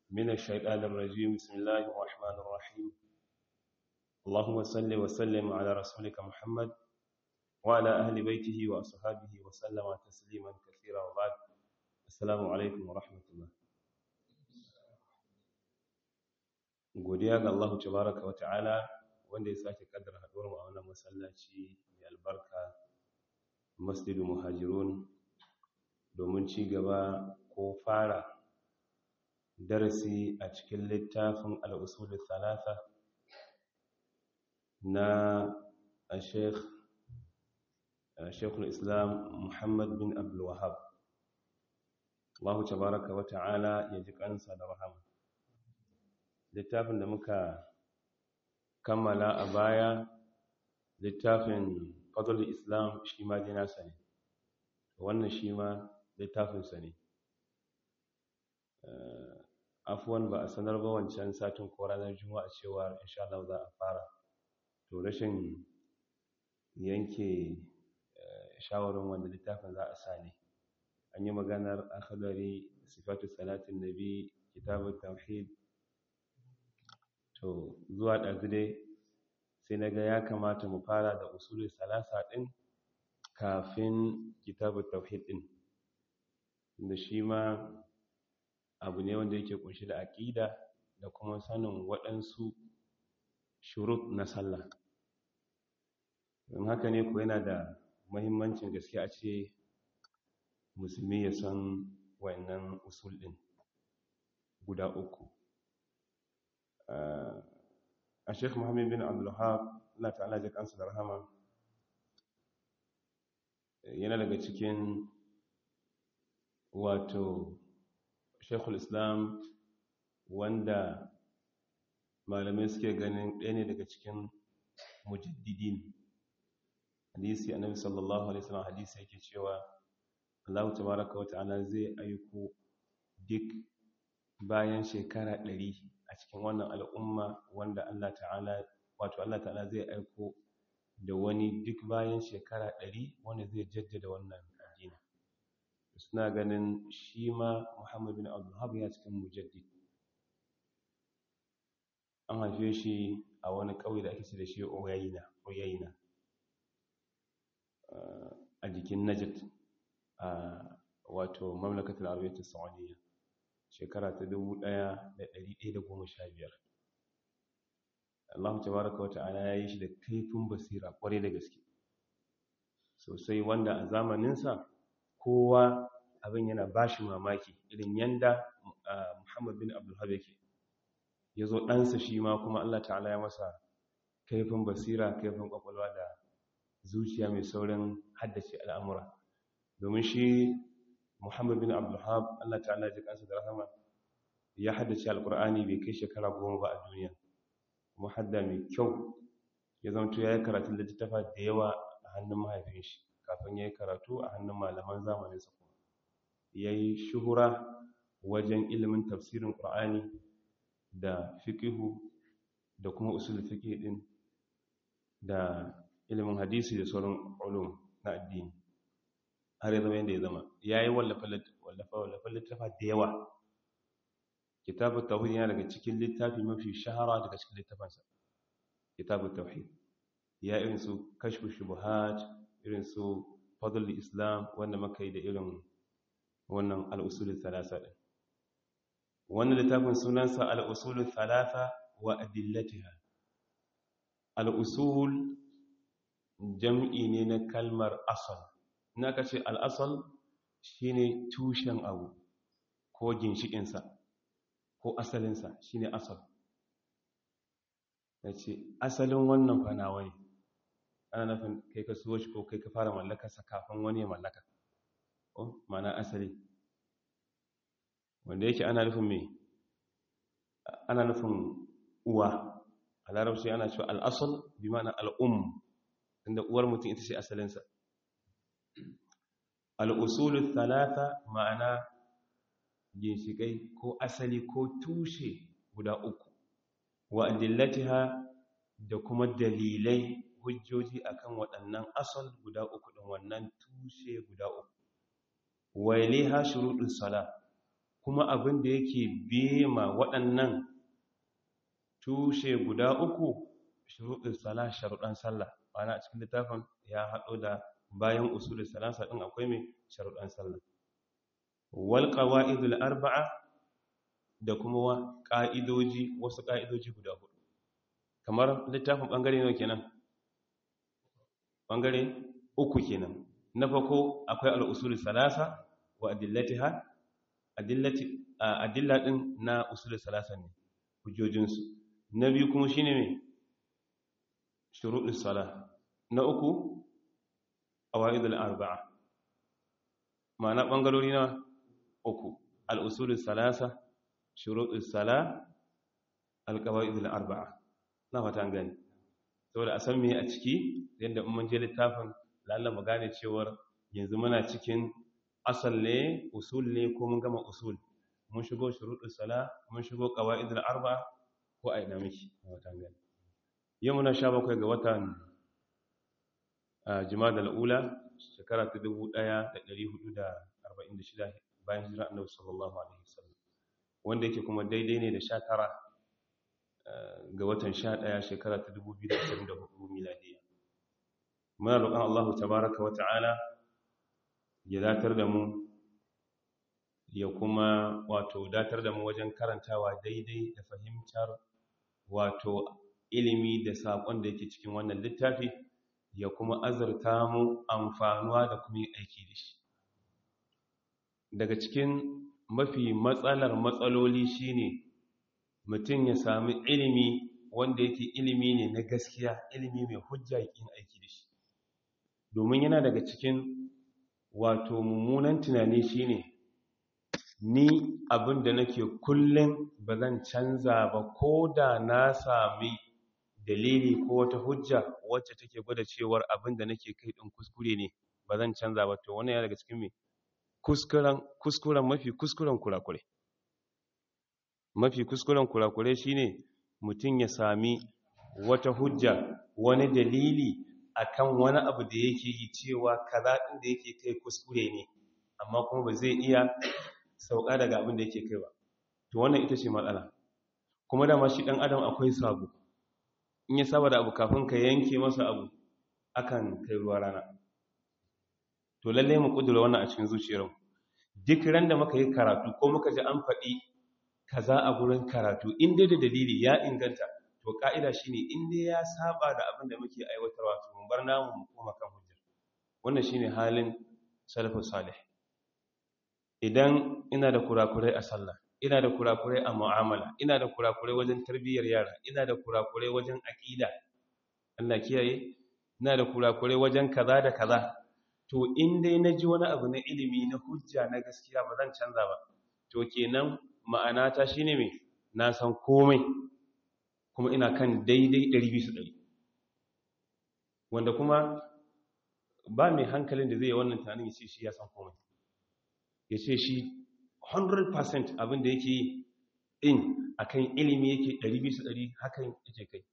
من الشيطان الرجيم بسم الله الرحمن الرحيم اللهم صل وسلم على رسولك محمد وعلى أهل بيته وأصحابه وسلم تسليما كثيرا وبعد السلام عليكم ورحمة الله godiya ga Allah tabaraka wa ta'ala wanda ya sake kaddara haduwar mu a wannan masallaci mai albarka Masjidu Muhajirun domin ci gaba ko fara darasi a cikin littafin al-usul thalatha na Sheikh Sheikhul Islam Muhammad bin Abdul Wahhab Allah tabaraka wa ta'ala ya ji kansa da rahama littafin da muka kammala a baya littafin fadlul islam shi ma dai nasa ne wannan shi ma littafinsa ne afuwan ba a sanar ba wancan satin ko ranar juma'a cewa insha Allah za a fara to rashin yanke shawarin wanda littafin za a sa ne an yi maganar akhdari sifatu salatin nabi kitabut tauhid to zuwa ɗazu dai sai na ga ya kamata mu fara da usulul salasa ɗin kafin kitabun tauhid ɗin da shi ma abu ne wanda yake kunshi da aƙida da kuma sanin waɗansu shurut na sallah don haka ne ko yana da mahimmancin gaske a ce musulmi ya san wayannan usul ɗin guda uku a sheikh muhammad bin abdullahab Allah ta'ala ji kansu da rahama yana daga cikin wato sheikhul islam wanda malamai suke ganin ɗaya ne daga cikin mujaddidin hadisi annabi sallallahu alaihi wasallam hadisi yake cewa Allah tabaraka wa ta'ala zai aiko duk bayan shekara ɗari a cikin wannan al'umma wanda Allah ta'ala wato Allah ta'ala zai aiko da wani duk bayan shekara ɗari wanda zai jaddada wannan addini suna ganin shi ma Muhammad bin Abdulhab ya cikin mujaddid an haife shi a wani ƙauye da ake ce da shi Uyayna a jikin Najd a wato mamlakatul Arabiyyah Saudiyya shekara ta 1115 Allah tabaraka wa ta'ala ya yi shi da kaifin basira kwarai da gaske sosai wanda a zamaninsa kowa abin yana ba shi mamaki irin yanda Muhammad bin Abdulhab yake ya zo ɗansa shi ma kuma Allah ta'ala ya masa kaifin basira kaifin kwakwalwa da zuciya mai saurin haddace al'amura domin shi Muhammad bin Abdulhab Allah ta'ala ji kansa da rahama ya haddace alkur'ani bai kai shekara goma ba a duniya kuma hadda mai kyau ya zanto ya yi karatun littattafa da yawa a hannun mahaifin shi kafin ya yi karatu a hannun malaman zamaninsa kuma ya yi shuhura wajen ilimin tafsirin ƙur'ani da fiƙihu da kuma usul fiƙi ɗin da ilimin hadisi da sauran ulum na addini har ya zama yadda ya zama ya yi wallafa littafa da yawa kitabun tauhid yana daga cikin littafi mafi shahara daga cikin littafansa kitabun tauhid ya irin su kashfu shubuhat irin su fadl islam wanda muka yi da irin wannan al'usul thalatha din wannan littafin sunansa al'usul thalatha wa adillatiha al'usul jam'i ne na kalmar asal na ka ce al'asal shi ne tushen abu ko ginshikinsa ko asalinsa shi ne asal ya ce asalin wannan fanawa ne ana nufin kai ka suwa shi ko kai ka fara mallakarsa kafin wani ya mallaka ko mana asali wanda yake ana nufin mai ana nufin uwa a larabci ana cewa al'asal bi mana al'um inda uwar mutum ita ce asalinsa al'usulun talata ma'ana ginshiƙai ko asali ko tushe guda uku wa adillatiha da kuma dalilai hujjoji akan waɗannan asal guda uku ɗin wannan tushe guda uku wailiha shuruɗin sala kuma abin da yake bema waɗannan tushe guda uku shuruɗin sala sharuɗan sallah ma'ana a cikin littafin ya haɗo da bayan usulul salasa ɗin akwai mai sharuɗan sallah wal qawa'idul arba'a da kuma ƙa'idoji wasu ƙa'idoji guda hudu kamar littafin ɓangare nawa kenan ɓangare uku kenan na farko akwai al'usulul salasa wa adillatiha adillati adilla din na usulul salasa ne hujjojinsu na biyu kuma shine me shuruɗus sala na uku qawaidul arba'a ma'ana bangarori na uku al-usulus salasa shuruɗus sala al-qawaidul arba'a na fata an gani saboda a san me a ciki yadda mun je littafin lalle mu gane cewar yanzu muna cikin asal ne usul ne ko mun gama usul mun shigo shuruɗus sala mun shigo qawaidul arba'a ko a ina miki na fata an gani yau muna sha bakwai ga watan jimada al'ula shekara ta 1446 bayan hijira annabi sallallahu alaihi wasallam wanda yake kuma daidai ne da 19 ga watan 11 shekara ta 2024 miladiya muna roƙon Allah tabaraka wa ta'ala ya datar da mu ya kuma wato datar da mu wajen karantawa daidai da fahimtar wato ilimi da saƙon da yake cikin wannan littafi ya kuma azurta mu amfanuwa da kuma yin aiki da shi daga cikin mafi matsalar matsaloli shine mutum ya sami ilimi wanda yake ilimi ne na gaskiya ilimi mai hujja yin aiki da shi domin yana daga cikin wato mummunan tunani shine ni abin da nake kullum ba zan canza ba ko da na sami dalili ko wata hujja wacce take gwada cewar abin da nake kai din kuskure ne ba zan canza ba to wannan ya daga cikin me kuskuren kuskuren mafi kuskuren kurakure mafi kuskuren kurakure shine mutum ya sami wata hujja wani dalili akan wani abu da yake yi cewa kaza din da yake kai kuskure ne amma kuma ba zai iya sauka daga abin da yake kai ba to wannan ita ce matsala kuma dama shi dan adam akwai sabo in ya saba da abu kafin ka yanke masa abu akan kai ruwa rana to lalle mu kudura wannan a cikin zuciyarmu duk ran da muka yi karatu ko muka ji an faɗi kaza a gurin karatu in dai da dalili ya inganta to ka'ida shine in dai ya saba da abin da muke aiwatarwa to mun bar namu mu koma kan hujja wannan shine halin salafus salih idan ina da kurakurai a sallah ina da kurakurai a mu'amala ina da kurakurai wajen tarbiyyar yara ina da kurakurai wajen aqida Allah kiyaye ina da kurakurai wajen kaza da kaza to in dai naji wani abu na ilimi na hujja na gaskiya ba zan canza ba to kenan ma'ana ta shine me na san komai kuma ina kan daidai 100% wanda kuma ba mai hankalin da zai yi wannan tunanin ya ce shi ya san komai ya ce shi 100% abin da yake yi in akan ilimi yake 200 hakan yake kai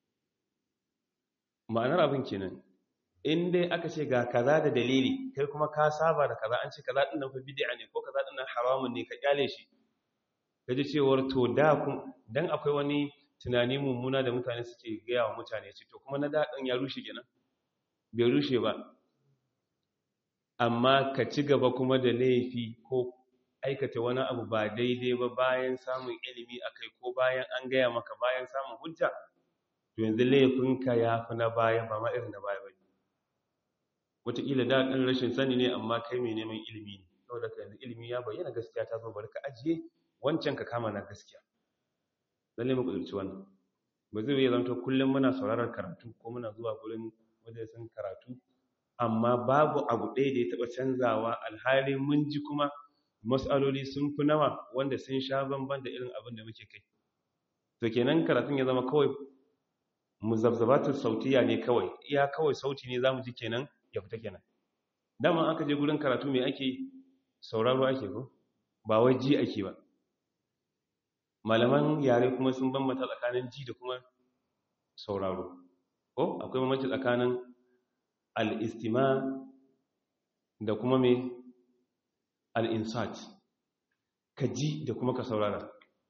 ma'anar abin kenan in dai aka ce ga kaza da dalili kai kuma ka saba da kaza an ce kaza din nan fa bid'a ne ko kaza din nan haramun ne ka kyale shi kaji cewar to da kun dan akwai wani tunani mummuna da mutane suke gaya wa mutane ce to kuma na da ya rushe kenan bai rushe ba amma ka ci gaba kuma da laifi ko aikata wani abu ba daidai ba bayan samun ilimi akai ko bayan an gaya maka bayan samun hujja to yanzu laifinka ya fi na baya ba ma irin na baya ba wataƙila da ɗan rashin sani ne amma kai mai neman ilimi ne saboda ka yanzu ilimi ya bayyana gaskiya ta zo bari ka ajiye wancan ka kama na gaskiya lalle mu kudurci wannan ba zai iya zanto kullum muna sauraron karatu ko muna zuwa gurin majalisun karatu amma babu abu ɗaya da ya taɓa canzawa alhali mun ji kuma matsaloli sun fi nawa wanda sun sha bamban da irin abin da muke kai to kenan karatun ya zama kawai muzabzabatun sautiya ne kawai iya kawai sauti ne zamu ji kenan ya fita kenan dama aka je gurin karatu me ake sauraro ake ko ba wai ji ake ba malaman yare kuma sun bambanta tsakanin ji da kuma sauraro ko akwai bambanci tsakanin al-istima da kuma me al-insat ka ji da kuma ka saurara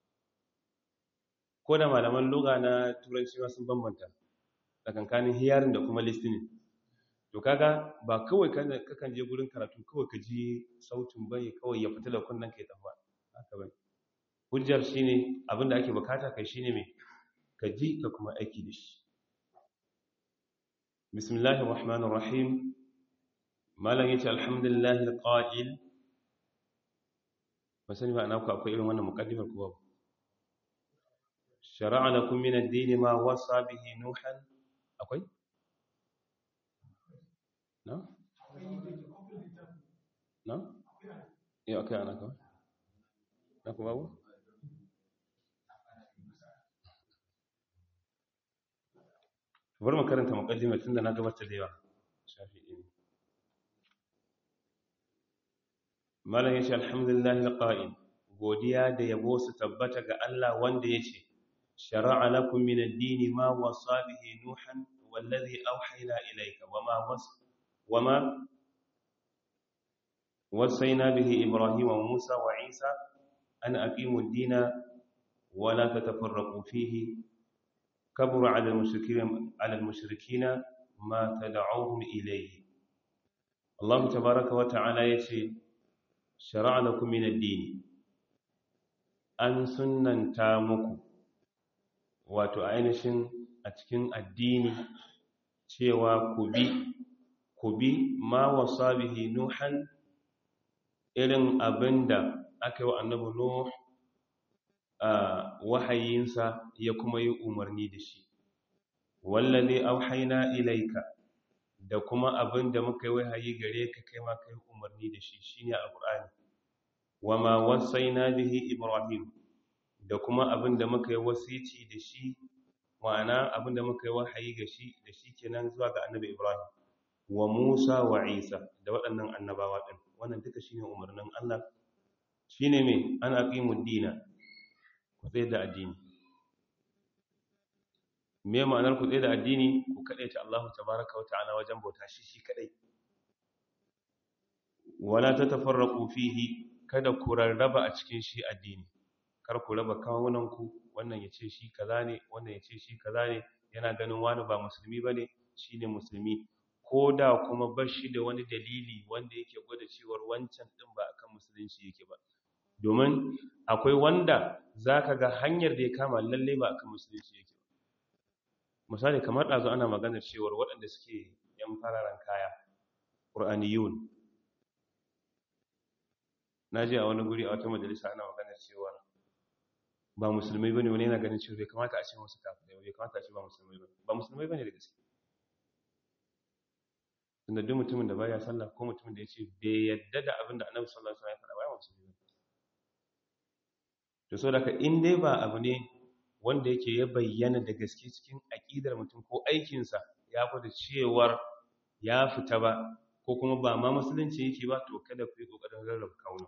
ko da malaman loga na turanci ma sun bambanta tsakankanin hearing da kuma listening to kaga ba kawai kakan je gurin karatu kawai ka ji sautin bane kawai ya fita da kunnen kai tafa haka bane hujjar shine abinda ake bukata kai shine me ka ji ka kuma aiki da shi bismillahir rahmanir rahim malam yace alhamdulillahi alqa'il ba sani ba ana ku akwai irin wannan muqaddimar ku babu shar'a lakum min ad-din ma wasa bihi nuhan akwai na na eh akai ana ka na ku babu bari mu karanta muqaddimar tunda na gabatar da yawa shafi'i ne malam yace alhamdulillahi alqa'il godiya da yabo su tabbata ga Allah wanda yace shar'a lakum min ad-din ma wasa bihi nuhan wallazi awhayna ilayka wama was wama wasayna bihi ibrahim wa musa wa isa an aqimu ad-din wa la tatafarraqu fihi kabura 'ala al-mushrikeen 'ala al-mushrikeen ma tad'uuhum ilayhi Allah tabaaraka wa ta'ala yace shara'a lakum min ad-din an sunnanta muku wato ainihin a cikin addini cewa ku bi ku bi ma wasa bihi nuhan irin abinda aka yi wa annabi nuh a wahayinsa ya kuma yi umarni da shi wallazi auhayna ilayka da kuma abin da muka yi wahayi gare ka kai ma kai umarni da shi shine alqur'ani wama wasaina bihi ibrahim da kuma abin da muka yi wasici da shi ma'ana abin da muka yi wahayi ga shi da shi kenan zuwa ga annabi ibrahim wa musa wa isa da waɗannan annabawa din wannan duka shine umarnin Allah shine me an aqimud dina ku tsaye da addini me ma'anar ku tsaye da addini ku ta Allah tabaraka wa ta'ala wajen bauta shi shi kadai wala tatafarraqu fihi kada ku rarraba a cikin shi addini kar ku raba kawunan ku wannan yace shi kaza ne wannan yace shi kaza ne yana ganin wani ba musulmi bane shine musulmi koda kuma bashi da wani dalili wanda yake gwada cewa wancan din ba akan musulunci yake ba domin akwai wanda zaka ga hanyar da ya kama lalle ba akan musulunci yake misali kamar ɗazu ana maganar cewar waɗanda suke yan fararen kaya ƙur'aniyun na ji a wani guri a wata majalisa ana maganar cewar ba musulmai ba ne wani yana ganin cewa bai kamata a ce wasu kafirai bai kamata a ce ba musulmai ba ba musulmai ba ne da gaske tunda duk mutumin da baya sallah ko mutumin da ya ce bai yadda da abin da annabi sallallahu alaihi wasallam ya faɗa ba ya musulmi ba to so da ka in dai ba abu ne wanda yake ya bayyana da gaske cikin aƙidar mutum ko aikinsa ya gwada cewar ya fita ba ko kuma ba ma musulunci yake ba to kada ku yi ƙoƙarin rarraba kauna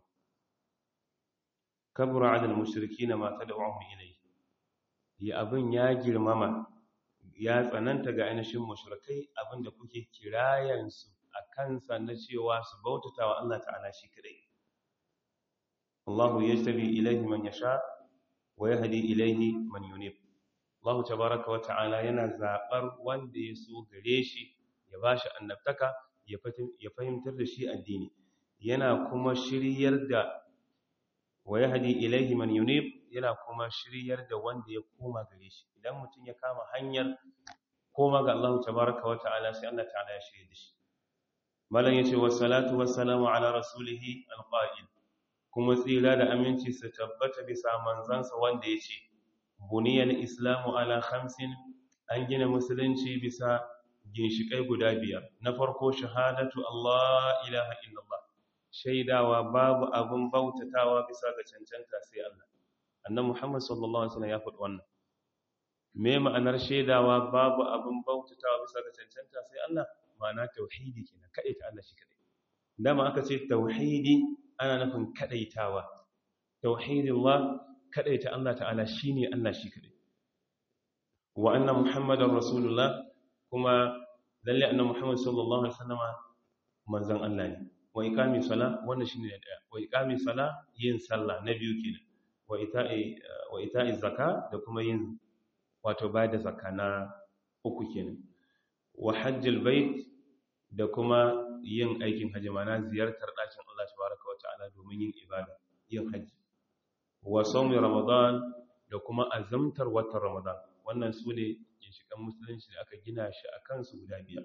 kabura adal mushriki na mata da wahun ilai ya abin ya girmama ya tsananta ga ainihin mushrikai abin da kuke kirayensu a kansa na cewa su bautata wa Allah ta'ala shi kadai Allahu yajtabi ilaihi man yasha wa yahdi ilaihi man yunib Allah tabaaraka wa ta'ala yana zabar wanda ya so gare shi ya bashi annabtaka ya fahimtar da shi addini yana kuma shiryar da wa yahdi ilaihi man yunib yana kuma shiryar da wanda ya koma gare shi idan mutum ya kama hanyar koma ga Allah tabaaraka wa ta'ala sai Allah ta'ala ya shirye da shi malam yace wassalatu wassalamu ala rasulihi alqa'il kuma tsira da aminci su tabbata bisa manzansa wanda ya ce buniyar islamu ala khamsin an gina musulunci bisa ginshikai guda biyar na farko shahadatu Allah ilaha illallah shaidawa babu abin bautatawa bisa ga cancanta sai Allah annan Muhammad sallallahu alaihi wasallam ya faɗi wannan me ma'anar shaidawa babu abin bautatawa bisa ga cancanta sai Allah ma'ana tauhidi kenan kadai ta Allah shi kadai dama aka ce tauhidi ana nufin kadaitawa tauhidillah kadaita Allah ta'ala shine Allah shi kadai wa anna muhammadar rasulullah kuma lalle anna muhammad sallallahu alaihi wasallama manzon Allah ne wa iqami sala wannan shine na daya wa iqami sala yin sallah na biyu kenan wa ita'i wa ita'i zakka da kuma yin wato bayar da zakka na uku kenan wa hajjil bait da kuma yin aikin hajji mana ziyartar ɗakin Allah tabaraka wa ta'ala domin yin ibada yin hajji wa sawmi ramadan da kuma azamtar watan ramadan wannan su ne ginshikan musulunci da aka gina shi a kansu guda biyar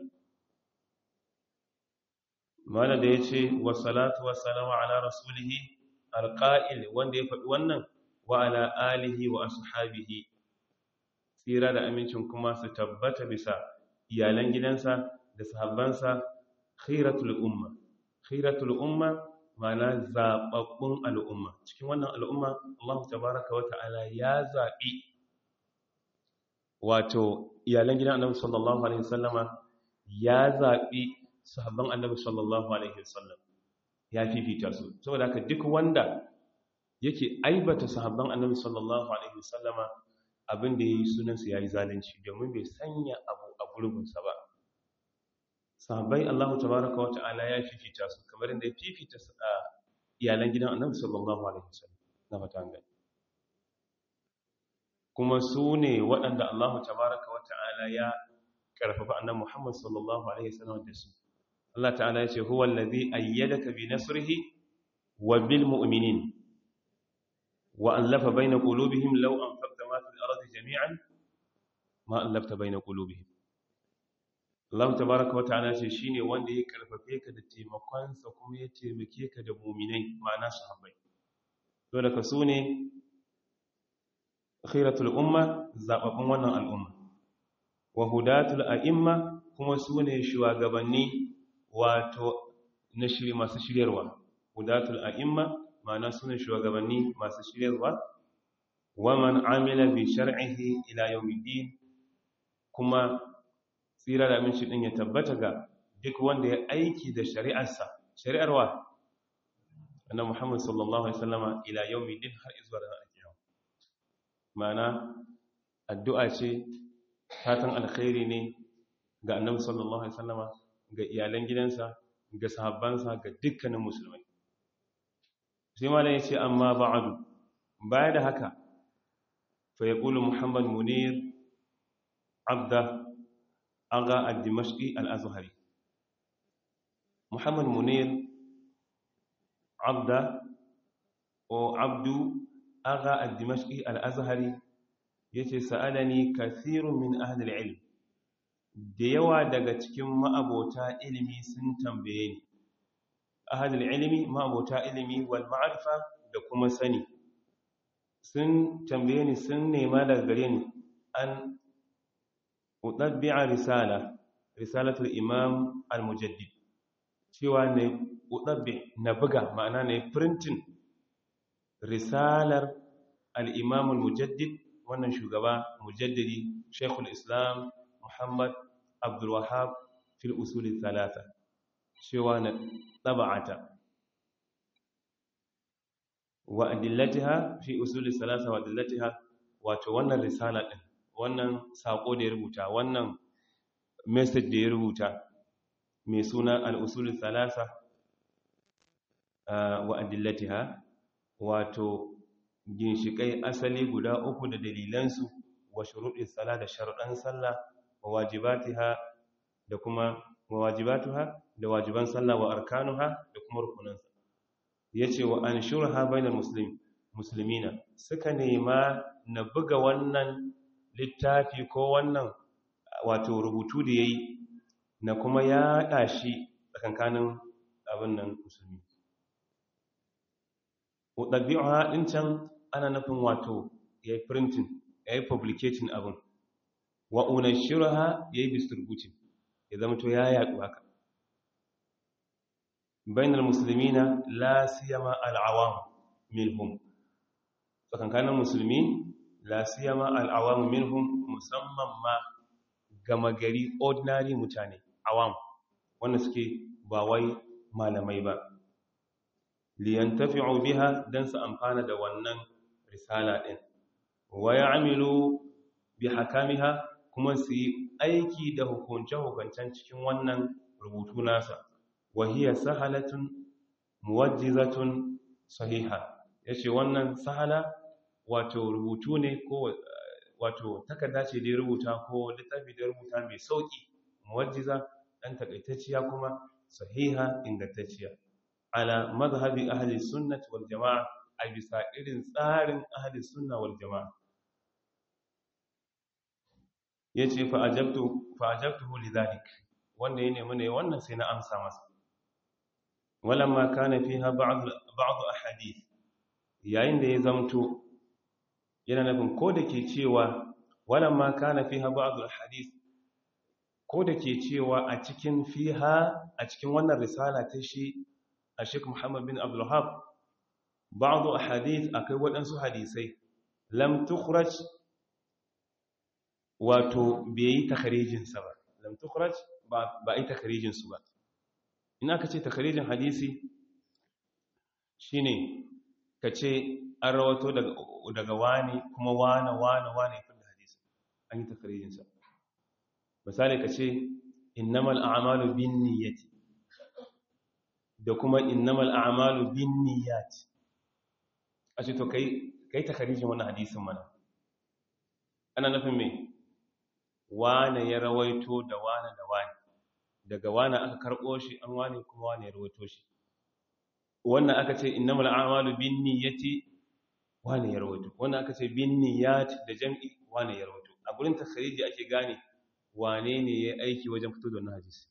mana da ya ce wa salatu wa salama ala rasulihi alƙa'il wanda ya faɗi wannan wa ala alihi wa ashabihi tsira da amincin kuma su tabbata bisa iyalan gidansa da sahabbansa khiratul umma khiratul umma mana zababbun al'umma cikin wannan al'umma Allah tabaraka wa ta'ala ya zabi wato iyalan gidan Annabi sallallahu alaihi wasallama ya zabi sahabban Annabi sallallahu alaihi wasallam ya fifita su saboda haka duk wanda yake aibata sahabban Annabi sallallahu alaihi wasallama abin da yayi sunan su yayi zalunci domin bai sanya abu a gurbinsa ba sahabbai Allah tabaraka wa ta'ala ya fifita su kamar inda ya fifita su a iyalan gidan Annabi sallallahu alaihi wasallam na fata gani kuma su ne waɗanda Allah tabaraka wa ta'ala ya karfafa Annabi Muhammad sallallahu alaihi wasallam da su Allah ta'ala ya ce huwa allazi ayyadaka bi nasrihi wa bil mu'minin wa allafa baina qulubihim law anfaqta ma fil ardi jami'an ma allafta baina qulubihim Allah tabaraka wa ta'ala ce shine wanda ya karfafe ka da taimakonsa kuma ya taimake ka da mu'minai ma'ana sahabbai to daga su ne khiratul umma zababbun wannan al'umma wa hudatul a'imma kuma su ne shugabanni wato na shiri masu shiryarwa hudatul a'imma ma'ana su ne shugabanni masu shiryarwa wa man amila bi shar'ihi ila yawmiddin kuma tsira da aminci din ya tabbata ga duk wanda ya aiki da shari'arsa shari'arwa annabi Muhammad sallallahu alaihi wasallama ila yawmiddin har zuwa ranar kiyama ma'ana addu'a ce fatan alkhairi ne ga annabi sallallahu alaihi wasallama ga iyalan gidansa ga sahabbansa ga dukkanin musulmai sai malam ya ce amma ba'adu baya da haka fa yaqulu muhammad munir abda aga al-dimashqi al-azhari muhammad munir abda o abdu aga al-dimashqi al-azhari yace sa'alani kathirun min ahli al-ilm da yawa daga cikin ma'abota ilimi sun tambaye ni ahli al-ilmi ma'abota ilimi wal ma'rifa da kuma sani sun tambaye ni sun nema daga gare ni an utabbi'a risala risalatul imam al-mujaddid cewa ne utabbi na buga ma'ana ne printing risalar al-imam al-mujaddid wannan shugaba mujaddidi shaykhul islam muhammad abdul wahhab fil usul thalatha cewa na taba'ata wa adillatiha fi usul thalatha wa adillatiha wato wannan risala din wannan sako da ya rubuta wannan message da ya rubuta mai suna al-usul thalatha wa adillatiha wato ginshikai asali guda uku da dalilansu wa shuruɗin sala da sharuɗan sallah wa wajibatiha da kuma wa wajibatuha da wajiban sallah wa arkanuha da kuma rukunansa yace wa anshurha bainal muslim muslimina suka nema na buga wannan littafi ko wannan wato rubutu da yayi na kuma yaɗa shi tsakankanin abin nan musulmi ɗabi'uha ɗin can ana nufin wato ya yi printing ya yi publicating abin wa unashiraha ya yi distributing ya zama to ya yaɗu haka bainar musulmi na lasiyama al'awam minhum tsakankanin musulmi lasiyama al'awam minhum musamman ma gama gari ordinary mutane awam wanda suke ba wai malamai ba liyantafi'u biha dan su amfana da wannan risala din wa ya'milu bi hakamiha kuma su yi aiki da hukunce-hukuncen cikin wannan rubutu nasa wa hiya sahalatun muwajjizatun sahiha yace wannan sahala wato rubutu ne ko wato takarda ce da ya rubuta ko littafi da ya rubuta mai sauki muwajjiza dan takaitacciya kuma sahiha ingantacciya ala madhhabi ahli sunnah wal jamaa a bisa irin tsarin ahli sunna wal jamaa yace fa ajabtu fa ajabtuhu lidhalik wanda ya nemi ne wannan sai na amsa masa walamma kana fiha ba'd ba'd ahadith yayin da ya zamto yana nufin ko da ke cewa walamma kana fiha ba'd ahadith ko da ke cewa a cikin fiha a cikin wannan risala ta shi a Sheikh Muhammad bin Abdul Wahhab ba'd ahadith akai waɗansu hadisai lam tukhraj wato bai yi takharijin sa ba lam tukhraj ba ba yi takharijin su ba ina ka ce takharijin hadisi shine ka ce an rawato daga daga wani kuma wane wane wane kun da hadisi an yi takharijin sa misali ka ce innamal a'malu binniyati da kuma innamal a'malu binniyat a ce to kai kai takharijin wannan hadisin mana ana nufin me wane ya rawaito da wane da wane daga wane aka karɓo shi an wane kuma wane ya rawaito shi wannan aka ce innamal a'malu binniyati wane ya rawaito wannan aka ce binniyat da jam'i wane ya rawaito a gurin takhariji ake gane wane ne ya aiki wajen fito da wannan hadisi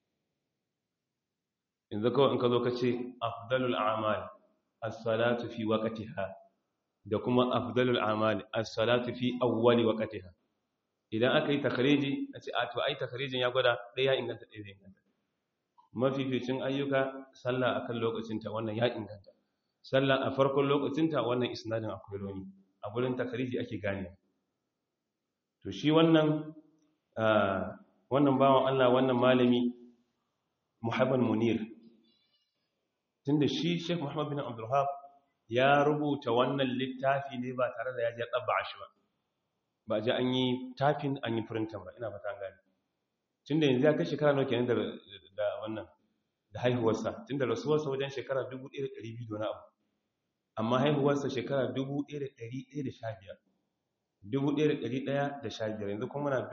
yanzu kawai in ka zo ka ce afdalul a'mal as-salatu fi waqtiha da kuma afdalul a'mal as-salatu fi awwali waqtiha idan aka yi takhariji a ce a to ai takharijin ya gwada ɗaya inganta ɗaya zai inganta mafificin ayyuka sallah akan lokacinta wannan ya inganta sallah a farkon lokacinta wannan isnadin akwai roni a gurin takhariji ake gane to shi wannan wannan bawan Allah wannan malami Muhammad Munir tunda shi Sheikh Muhammad bin Abdul Wahhab ya rubuta wannan littafi ne ba tare da ya je tsabba shi ba ba ji an yi tafin an yi printin ba ina fata gani tun da yanzu ya kai shekara nawa kenan da wannan da haihuwarsa tun da rasuwarsa wajen shekara 1200 da wani abu amma haihuwarsa shekara 1115 1115 yanzu kuma na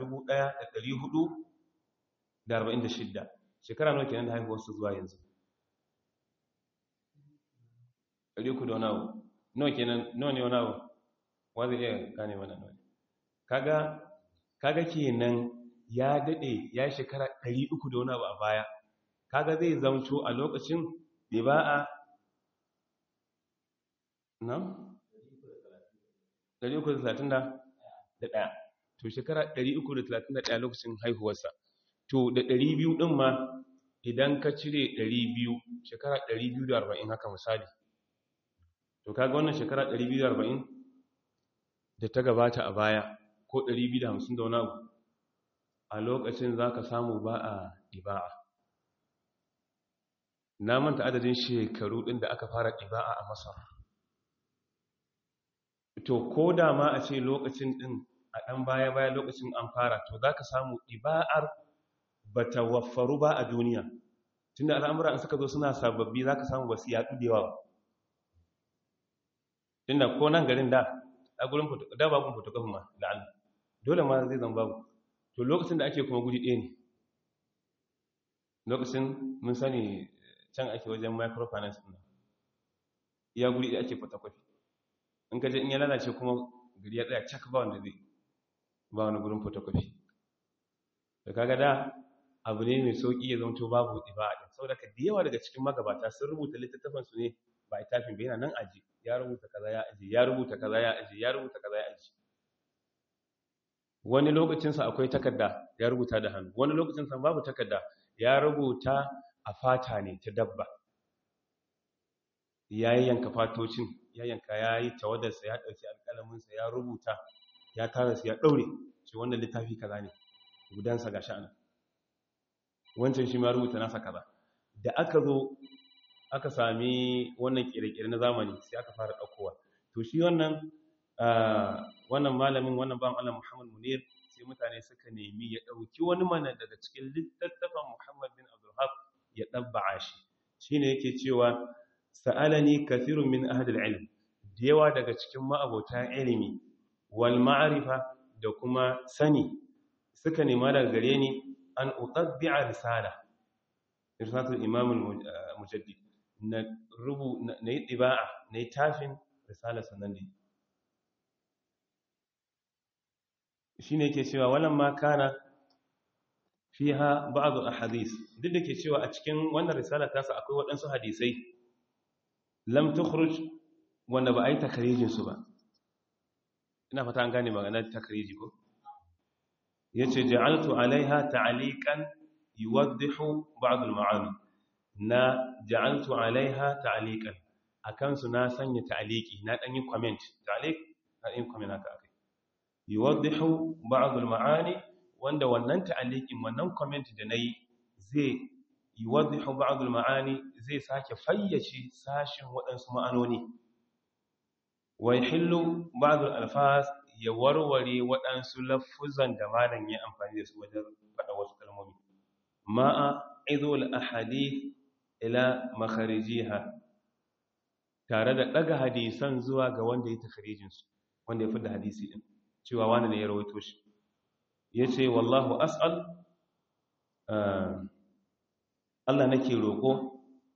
1446 shekara nawa kenan da haihuwarsa zuwa yanzu 300 da wani abu nawa kenan nawa ne wani abu wa zai iya gane mana nawa kaga kaga kenan ya dade ya shekara 300 da wani abu a baya kaga zai zamto a lokacin bai ba a nan 331 to shekara 331 lokacin haihuwarsa to da 200 din ma idan ka cire 200 shekara 240 haka misali to kaga wannan shekara 240 da ta gabata a baya ko 250 da wani abu a lokacin za ka samu ba a ɗiba'a na manta adadin shekaru ɗin da aka fara ɗiba'a a masar to ko da ma a ce lokacin ɗin a ɗan baya-baya lokacin an fara to za ka samu ɗiba'ar ba ta waffaru ba a duniya tun da al'amura in suka zo suna sababbi za ka samu ba su yaɗu da yawa tun da ko nan garin da a gurin da babun fotokafin ma la'alla dole ma zai zama babu to lokacin da ake kuma guri ɗaya ne lokacin mun sani can ake wajen microfinance ɗin ya guri ɗaya ake fotokofi in ka je in ya lalace kuma gari ya tsaya cak ba wanda zai ba wani gurin fotokofi da kaga da abu ne mai sauƙi ya zama to babu ɗiba a ɗin saboda ka da yawa daga cikin magabata sun rubuta littattafansu ne ba a tafin bai yana nan aji ya rubuta kaza ya aji ya rubuta kaza ya aji ya rubuta kaza ya aji wani lokacinsa akwai takarda ya rubuta da hannu wani lokacinsa babu takarda ya rubuta a fata ne ta dabba ya yi yanka fatocin ya yanka ya yi tawadarsa ya ɗauki alƙalaminsa ya rubuta ya tara su ya ɗaure ce wannan littafi kaza ne gudansa ga sha'ana wancan shi ma rubuta nasa kaza da aka zo aka sami wannan kire-kire na zamani sai aka fara ɗaukowa to shi wannan wannan malamin wannan ban Allah Muhammad Munir sai mutane suka nemi ya ɗauki wani mana daga cikin littattafan Muhammad bin Abdul Haq ya ɗabba'a shi shi ne yake cewa sa'alani kathirun min ahadul ilm da yawa daga cikin ma'abota ilimi wal ma'arifa da kuma sani suka nema daga gare ni an utabbi'a risala risalatul imam al-mujaddid na rubu na yi tiba'a na yi tafin risalar sanan da shi ne ke cewa walan ma kana fiha ba'd ahadith duk da ke cewa a cikin wannan risala tasa akwai waɗansu hadisai lam tukhruj wanda ba a yi takarijin su ba ina fata an gane maganar takariji ko yace ja'altu alaiha ta'liqan yuwaddihu ba'd al-ma'ani na ja'altu alaiha ta'liqan akan su na sanya ta'liqi na dan yi comment ta'liq na yin comment haka akai yuwaddihu ba'd al-ma'ani wanda wannan ta'liqin wannan comment da nayi zai yuwaddihu ba'd al-ma'ani zai sake fayyace sashin waɗansu ma'anoni wa yahillu ba'd al-alfaz ya warware waɗansu lafuzan da malam ya amfani da su wajen faɗa wasu kalmomi ma'a izul ahadith ila makharijiha tare da ɗaga hadisan zuwa ga wanda ya takharijin su wanda ya fi da hadisi din cewa wani ne ya rawaito shi yace wallahu as'al Allah nake roƙo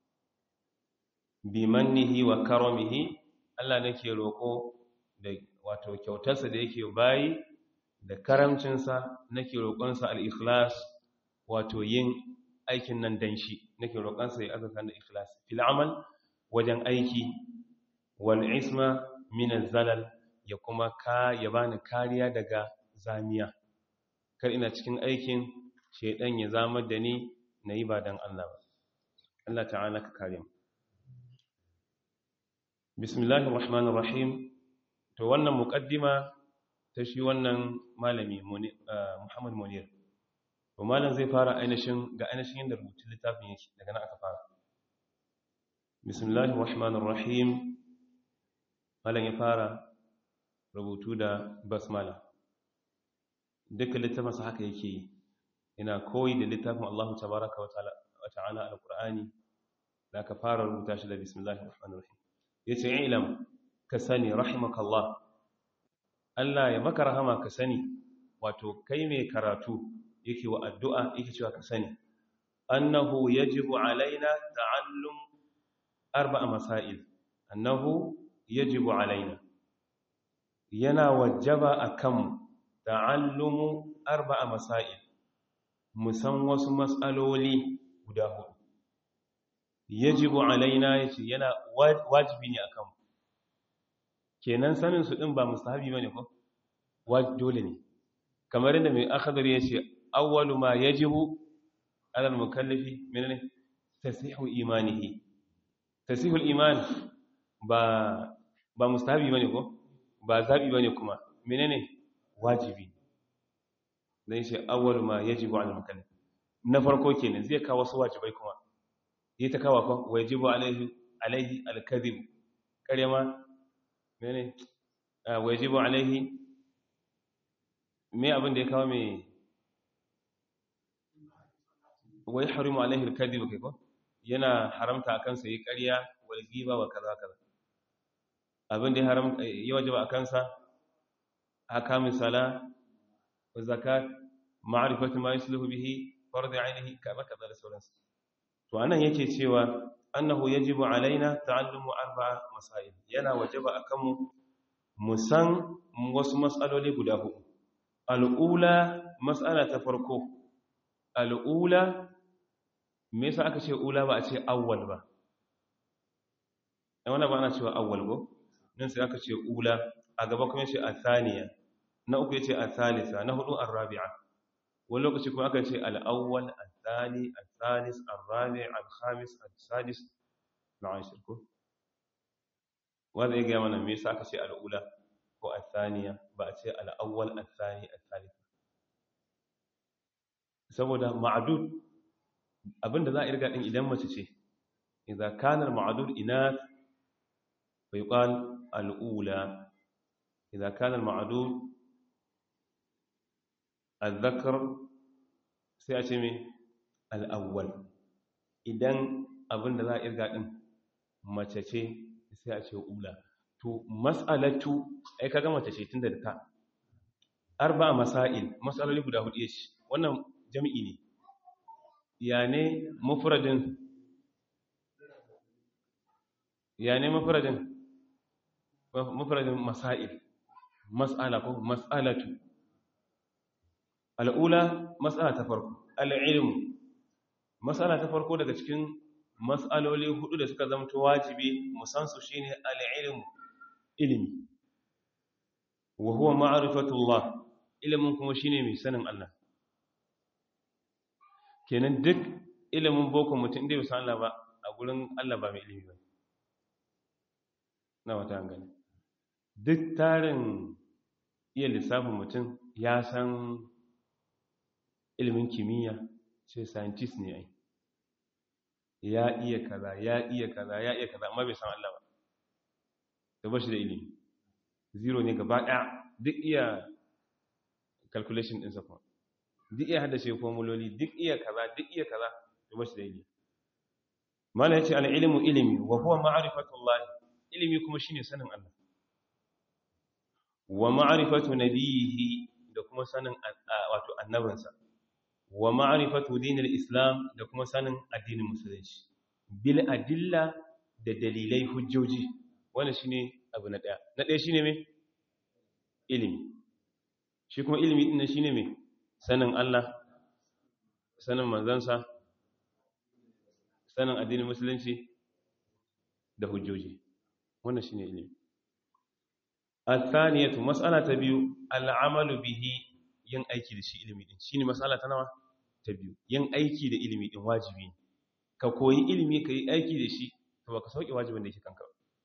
bi mannihi wa karamihi Allah nake roƙo da wato kyautarsa da yake bayi da karamcinsa nake roƙonsa al-ikhlas wato yin aikin nan dan shi nake roƙonsa ya azaka da ikhlas fil amal wajen aiki wal isma min az-zalal ya kuma ka ya bani kariya daga zamiya kar ina cikin aikin shedan ya zama da ni nayi ba dan Allah ba Allah ta'ala ka kare mu bismillahir rahmanir rahim to wannan muqaddima ta shi wannan malami Muhammad Munir to malam zai fara ainihin ga ainihin yadda rubutun littafin yake daga nan aka fara bismillahir rahmanir rahim malam ya fara rubutu da basmala dukkan littafin sa haka yake yi ina koyi da littafin Allah tabaaraka wa ta'ala wa ta'ala alqur'ani da aka fara rubuta shi da bismillahir rahmanir rahim yace ilam ka sani rahimakallah Allah ya maka rahama ka sani wato kai mai karatu yake wa addu'a yake cewa ka sani annahu yajibu alaina ta'allum arba'a masail annahu yajibu alaina yana wajaba akan ta'allumu arba'a masail musan wasu mas'aloli guda hudu yajibu alaina yace yana wajibi ne akan kenan sanin su din ba mustahabi bane ko dole ne kamar inda mai akhdari yace awwalu ma yajibu ala al-mukallafi menene tasihu imanihi tasihul iman ba ba mustahabi bane ko ba zabi bane kuma menene wajibi dan shi awwalu ma yajibu ala al-mukallafi na farko kenan zai kawo wasu wajibai kuma yi ta kawo ko wajibu alaihi alaihi al-kadhib kare ma mene wajibu alaihi me abin da ya kawo me wai harimu alaihi alkadhib kai ko yana haramta akan sa yi ƙarya wal ghiba wa kaza kaza abin da ya haramta ya wajaba akan sa ahkamus sala wa zakat ma'rifatu ma yusluhu bihi fard ainihi kaza kaza da sauransu to anan yake cewa annahu yajibu alaina ta'allumu arba'a masail yana wajaba akan mu musan wasu mas'aloli guda hudu al'ula mas'ala ta farko al'ula me yasa aka ce ula ba a ce awwal ba ai wannan ba ana cewa awwal ko nan sai aka ce ula a gaba kuma yace athaniya na uku yace athalisa na hudu arabi'a wani lokaci kuma aka ce al-awwal al-thani al-thalis al-rabi' al-khamis al-sadis ma'ashir ko wanda ya ga mana me yasa aka ce al-ula ko al-thaniya ba a ce al-awwal al-thani al-thalith saboda ma'dud abinda za a irga din idan mace ce idza kana al-ma'dud inath fa yuqal al-ula idza kana al-ma'dud al-dhakar sai a ce me al-awwal idan abin da za a irga din mace ce sai a ce ula to mas'alatu ai kaga mace ce tunda da ta arba masail mas'aloli guda hudu yace wannan jami'i ne ya ne mufradin ya ne mufradin mufradin masail mas'ala ko mas'alatu al'ula mas'ala ta farko al'ilmu mas'ala ta farko daga cikin mas'aloli hudu da suka zamto wajibi musansu shine al'ilmu ilimi wa huwa ma'rifatullah ilimin kuma shine mai sanin Allah kenan duk ilimin boko mutum inda bai san Allah ba a gurin Allah ba mai ilimi ba na wata gani duk tarin iya lissafin mutum ya san ilimin kimiyya ce scientist ne ai ya iya kaza ya iya kaza ya iya kaza amma bai san Allah ba da bashi da ilimi zero ne gaba ɗaya duk iya calculation ɗinsa kuma duk iya haddace formuloli duk iya kaza duk iya kaza da bashi da ilimi mala yace al-ilmu ilimi wa huwa ma'rifatullah ilimi kuma shine sanin Allah wa ma'rifatu nabiyhi da kuma sanin wato annabinsa wa ma'rifatu dinil islam da kuma sanin addinin musulunci bil adilla da dalilai hujjoji wannan shine abu na daya na daya shine me ilimi shi kuma ilimi din shine me sanin Allah sanin manzansa sanin addinin musulunci da hujjoji wannan shine ilimi الثانية مسألة تبيو العمل به yin aiki da shi ilimi din shine masala ta nawa ta biyu yin aiki da ilimi din wajibi ka koyi ilimi ka yi aiki da shi to baka sauke wajibin da yake kanka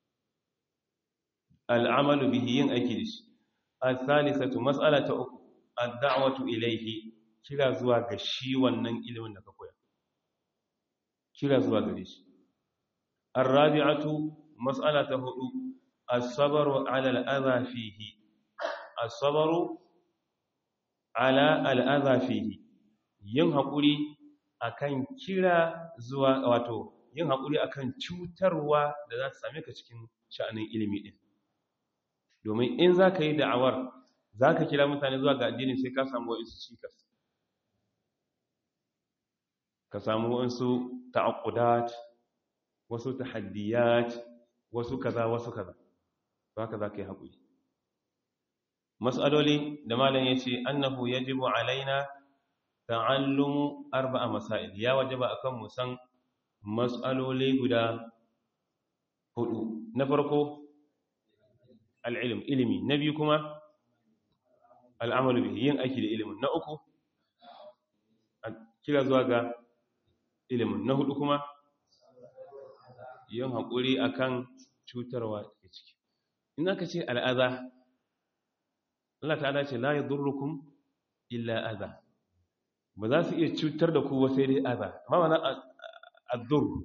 al'amalu bihi yin aiki da shi al-thalithatu mas'alatu uku ad-da'watu ilayhi kira zuwa ga shi wannan ilimin da ka koya kira zuwa gare shi ar-rabi'atu mas'alatu hudu as-sabru 'ala al-adha fihi as-sabru 'ala al-adha fihi yin haƙuri akan kira zuwa wato yin haƙuri akan cutarwa da za ta same ka cikin sha'anin ilimi din domin in za ka yi da'awar za ka kira mutane zuwa ga addini sai ka samu wa'insu cikas ka samu wa'insu ta'akudat wasu tahaddiyat wasu kaza wasu kaza ba ka za ka yi haƙuri matsaloli da malam ya ce annahu ya jibo alaina ta'allumu arba'a masail ya wajaba akan mu san matsaloli guda hudu na farko al'ilm ilimi na biyu kuma al'amalu bihi yin aiki da ilimin na uku kira zuwa ga ilimin na hudu kuma yin haƙuri akan cutarwa da ciki in aka ce al'aza Allah ta'ala ce la yadurrukum illa aza ba za su iya cutar da ku sai dai aza amma mana addur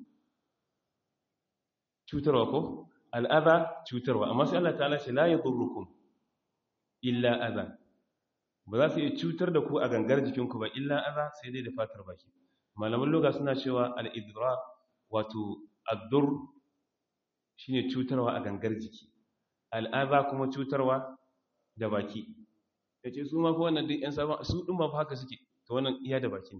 cutarwa ko al'aza cutarwa amma sai Allah ta'ala ce la yadurrukum illa aza ba za su iya cutar da ku a gangar jikinku ba illa aza sai dai da fatar baki malaman loga suna cewa al'idra wato addur shine cutarwa a gangar jiki al'aza kuma cutarwa da baki ya ce su mafi wannan duk 'yan sabon su ɗin ba haka suke ta wannan iya da baki ne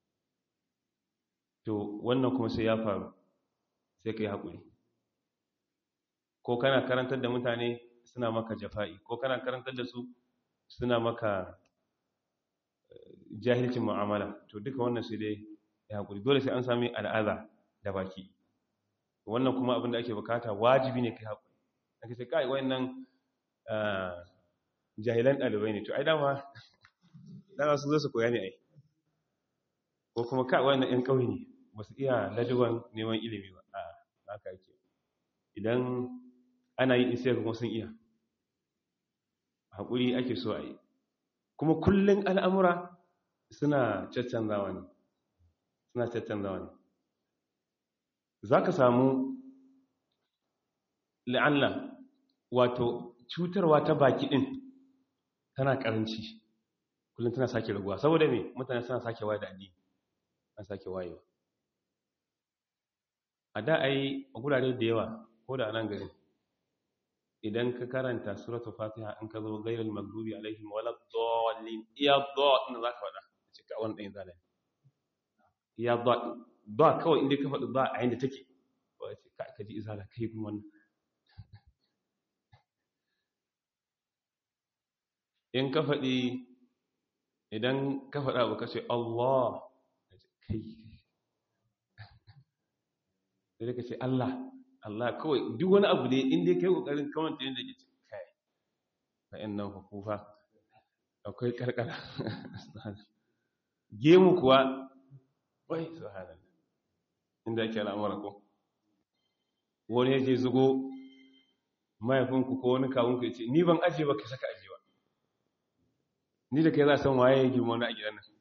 to wannan kuma sai ya faru sai ka yi haƙuri ko kana karantar da mutane suna maka jafa'i ko kana karantar da su suna maka jahilcin mu'amala to duka wannan sai dai ya haƙuri dole sai an sami al'aza da baki wannan kuma abin da ake bukata wajibi ne kai haƙuri ake sai kai wayannan jahilan ɗalibai ne to ai dama dama su zo su koya ne ai ko kuma kai wayannan ƴan ƙauye ne ba su iya lajuban neman ilimi ba a haka yake idan ana yi isai kuma sun iya haƙuri ake so a yi kuma kullum al'amura suna caccanzawa ne suna caccanzawa ne za ka samu la'alla wato cutarwa ta baki ɗin tana ƙaranci kullum tana sake raguwa saboda me mutane suna sake waye da addini an sake wayewa a da ai a gurare da yawa ko da nan gari idan ka karanta suratul fatiha in ka zo ghairul maghdubi alaihim walad dallin iya dha in za ka faɗa cika wannan ɗayan zalai iya dha dha kawai inda ka faɗi dha a yanda take ba ce ka ji izala kai kuma wannan in ka faɗi idan ka faɗa abu ka ce Allah kai sai ka ce Allah Allah kawai duk wani abu ne inda kai kokarin kawanta yadda ke ce kai fa'in nan hukufa akwai karkara gemu kuwa wai subhanallah inda ake al'amura ko wani ya je zugo mahaifinku ko wani kawunku ya ce ni ban ajiye ba ka saka ajiye ba ni da kai za san waye ya girma wani a gidan nan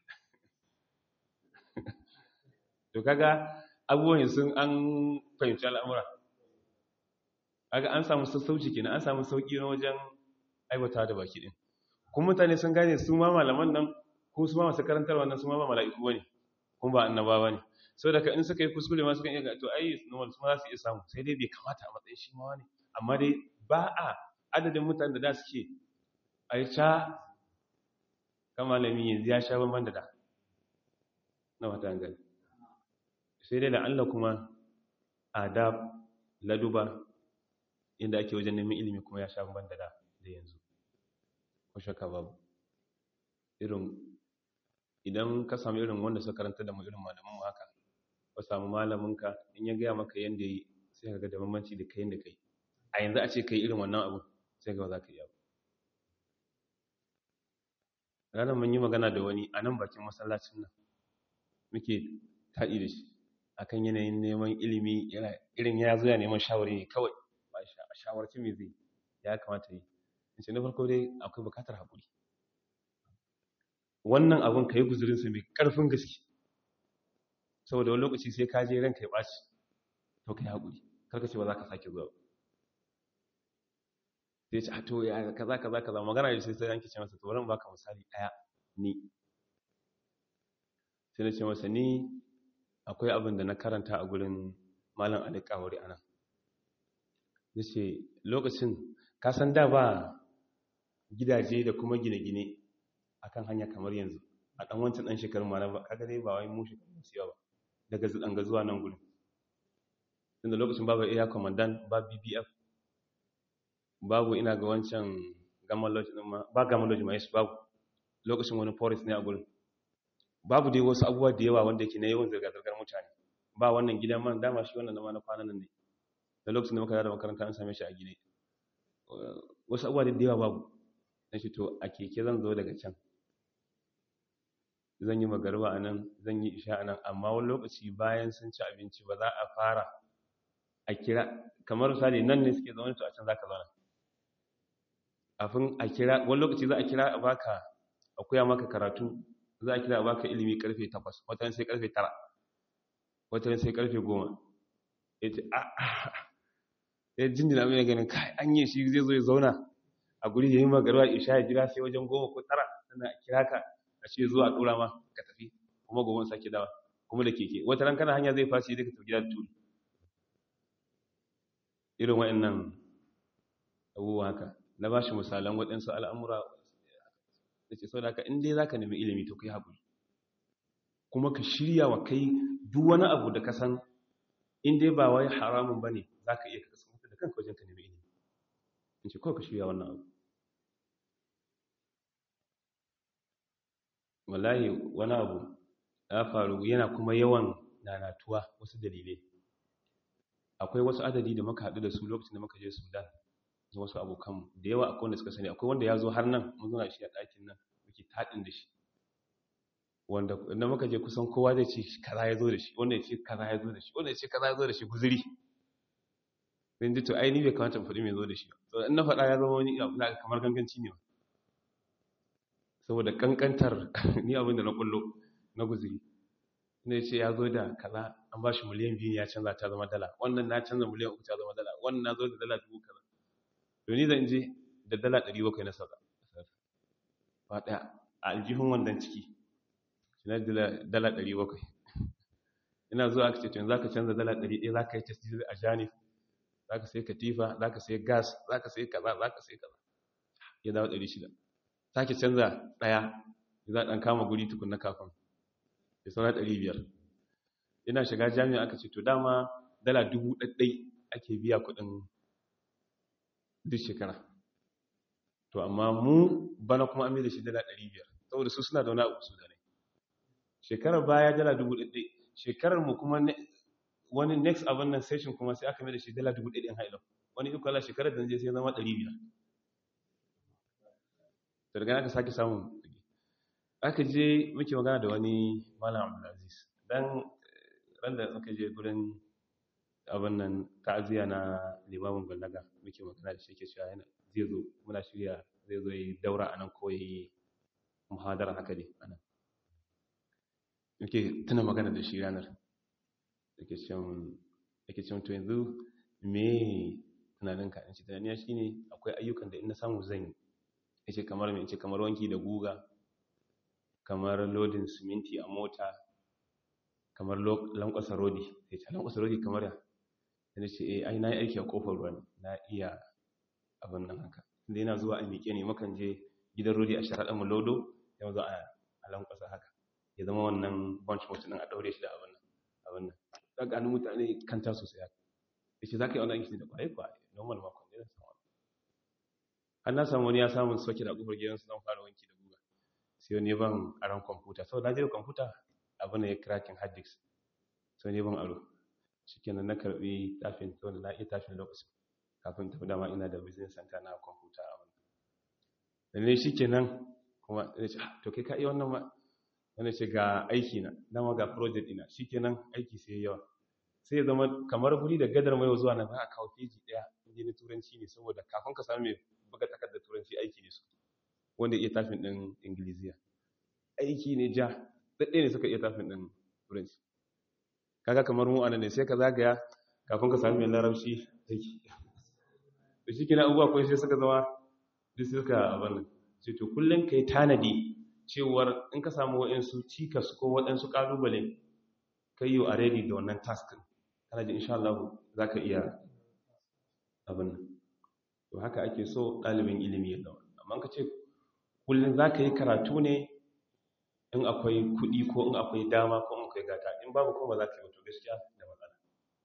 to kaga abubuwan sun an fahimci al'amura kaga an samu sassauci kenan an samu sauki na wajen aibata da baki din kuma mutane sun gane su ma malaman nan ko su ma masu karantar wannan su ma ba mala'iku bane kuma ba annabawa ne sau da ka in suka yi kuskure ma suka iya ga to ai normal su ma za su iya samu sai dai bai kamata a matsayin shi ma wani amma dai ba a adadin mutane da da suke a yi ca kan malami yanzu ya sha banban da da na wata gani sai dai da Allah kuma adab laduba inda ake wajen neman ilimi kuma ya sha banban da da da yanzu ko shaka babu irin idan ka samu irin wanda suka karanta da mu irin malaman mu haka ka samu malaminka in ya gaya maka yanda yi sai ka ga da bambanci da kai da kai a yanzu a ce kai irin wannan abu sai ga ba za ka yi abu ranar mun yi magana da wani a nan bakin masallacin nan muke taɗi da shi akan yanayin neman ilimi irin ya zo ya neman shawari ne kawai ba a shawarci mai zai ya kamata yi in ce na farko dai akwai bukatar haƙuri wannan abin ka yi guzurinsa mai ƙarfin gaske saboda wani lokaci sai ka je ranka ya ɓaci to ka yi haƙuri karka ce ba za ka sake zuwa sai ce a to ya kaza kaza kaza magana da sai sai yanke ce masa to bari baka misali ɗaya ni sai na ce masa ni akwai abin da na karanta a gurin malam alƙawari anan nace lokacin ka san da ba gidaje da kuma gine-gine akan hanya kamar yanzu a ɗan wancan ɗan shekarun ma na ba kaga dai ba wai mu shekarun su yawa daga zidanga zuwa nan gurin tunda lokacin babu air commandant ba bbf babu ina ga wancan gamma lodge din ma ba gamma lodge ma yes babu lokacin wani forest ne a gurin babu dai wasu abubuwa da yawa wanda yake na yawan zirga-zirgar mutane ba wannan gidan man dama shi wannan ma na kwanan nan ne da lokacin da muka da makaranta an same shi a gine wasu abubuwa da yawa babu na shi to a keke zan zo daga can zan yi magarba a nan zan yi isha a nan amma wani lokaci bayan sun ci abinci ba za a fara a kira kamar misali nan ne suke zaune to a can za ka zauna kafin a kira wani lokaci za a kira a baka a koya maka karatu za a kira a baka ilimi karfe 8 watan sai karfe 9 watan sai karfe 10 ya ce a ya jinjina mai ganin kai an yi shi zai zo ya zauna a guri ya yi magarwa isha ya jira sai wajen goma ko tara sannan a kira ka a ce zuwa ɗora ma ka tafi kuma gobe sake dawa kuma da keke wata ran kana hanya zai fashi daga tafi gida da turi irin wa'annan abubuwa haka na ba shi misalan waɗansu al'amura da ce sau da haka inda za ka nemi ilimi to kai haƙuri kuma ka shirya wa kai duk wani abu da ka san inda ba wai haramun ba ne za ka iya kasa mutu da kanka wajen ka nemi ilimi in ce kawai ka shirya wannan abu wallahi wani abu ya faru yana kuma yawan nanatuwa wasu dalilai akwai wasu adadi da muka haɗu da su lokacin da muka je sudan da wasu abokanmu da yawa akwai wanda suka sani akwai wanda ya zo har nan mun zuna shi a ɗakin nan muke taɗin da shi wanda idan muka je kusan kowa zai ce kaza ya zo da shi wanda ya ce kaza ya zo da shi wanda ya ce kaza ya zo da shi guzuri sai ji to ai ni bai kamata mu faɗi mai zo da shi to in na faɗa ya zama wani ina kamar ganganci ne saboda kankantar ni abin da na kullo na guzuri ne ce ya zo da kaza an ba shi miliyan biyu ya canza ta zama dala wannan na canza miliyan uku ta zama dala wannan na zo da dala dubu kaza to ni zan je da dala ɗari bakwai na sauka ba ɗaya a aljihun wannan ciki na dala ɗari bakwai ina zuwa aka ce to za ka canza dala 100 za ka yi tasiri a janif za ka sai katifa za ka sai gas za ka sai kaza za ka sai kaza ya dawo 600 sake canza ɗaya za a ɗan kama guri tukun na kafin ya saura 500 ina shiga jami'a aka ce to dama dala dubu ɗaɗɗai ake biya kuɗin duk shekara to amma mu bana kuma an da shi dala 500 saboda su suna da wani abu su da ne shekarar baya dala dubu ɗaɗɗai shekarar mu kuma wani next abin nan session kuma sai aka mai da shi dala dubu ɗaɗɗin hailo wani ikwala shekarar da je sai zama 500 da daga aka sake samun aka je muke magana da wani malam abdulaziz dan ran da muka je gurin abin nan ta'aziya na limamin ballaga muke magana da shi ke cewa yana zai zo muna shirya zai zo yi daura anan ko yi muhadara haka ne anan muke tuna magana da shi ranar yake cewa yake cewa to yanzu me tunaninka in ce tunaniya shine akwai ayyukan da in na samu zan yi yace kamar me yace kamar wanki da guga kamar lodin siminti a mota kamar lankwasa rodi ya ce lankwasa rodi kamar ya yana ce eh ai na yi aiki a kofar ruwa na iya abin nan haka inda yana zuwa a miƙe ne makan je gidan rodi a sharaɗa mu lodo ya zo a lankwasa haka ya zama wannan bunch mutum ɗin a ɗaure shi da abin nan abin nan za ka mutane kanta sosai haka ya ce za ka yi wannan aiki da ƙwaye ƙwaye normal makon ne zan samu har na samu wani ya samu soke da ƙofar gidansu zan fara wanki da guga sai wani ban aron kwamfuta sau na je da kwamfuta abin da ya cracking hard disk sau ne ban aro shikenan na karbi tafin to na iya tafin lokacin kafin tafi dama ina da business center na kwamfuta a wannan da ne shikenan kuma ya ce to kai ka iya wannan ma wanda ce ga aiki na dama ga project ina shikenan aiki sai yawa sai ya zama kamar guri da gadar mai zuwa nan za a kawo feji daya inda na turanci ne saboda kafin ka samu mai buga takardar turanci aiki ne su wanda iya tafin din ingiliziya aiki ne ja daɗe ne suka iya tafin ɗin turanci kaga kamar mu anan ne sai ka zagaya kafin ka sami mai larabci aiki da shi kina abubuwa kawai sai suka zama duk suka abin nan sai to kullum ka yi tanadi cewar in ka samu waɗansu cikas ko waɗansu ƙalubale ka yi a ready da wannan taskin kana ji insha Allah za ka iya abin nan to haka ake so ɗalibin ilimi ya zama amma ka ce kullum za ka yi karatu ne in akwai kuɗi ko in akwai dama ko in akwai gata in babu kuma za ka yi wato gaskiya da matsala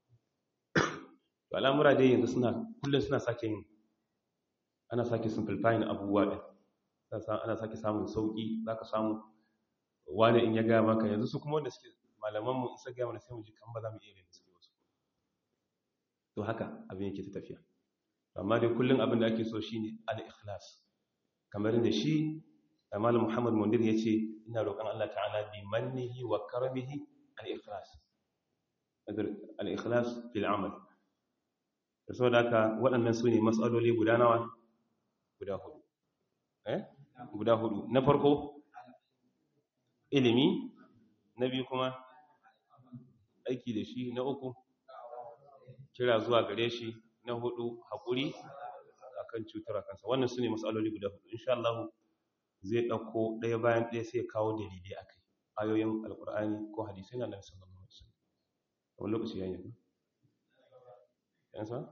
to al'amura dai yanzu suna kullum suna sake yin ana sake simplifying abubuwa ɗin ana sake samun sauƙi za ka samu wani in ya gaya maka yanzu su kuma wanda suke malamanmu in sa gaya mana sai mu ji kan ba za mu iya yin suke wasu to haka abin yake ta tafiya amma dai kullum abin da ake so shine al-ikhlas kamar da shi malam muhammad mundir ya ce ina roƙon allah ta'ala bi mannihi wa karamihi al-ikhlas al-ikhlas fil amal da saboda haka waɗannan su ne matsaloli guda nawa guda hudu eh guda hudu na farko ilimi na biyu kuma aiki da shi na uku kira zuwa gare shi na hudu haƙuri akan cutar kansa wannan su ne matsaloli guda hudu insha Allah zai ɗauko ɗaya bayan ɗaya sai ya kawo dalilai a kai ayoyin alƙur'ani ko hadisai na nan sallallahu alaihi wasallam wani lokaci ya yi yan sa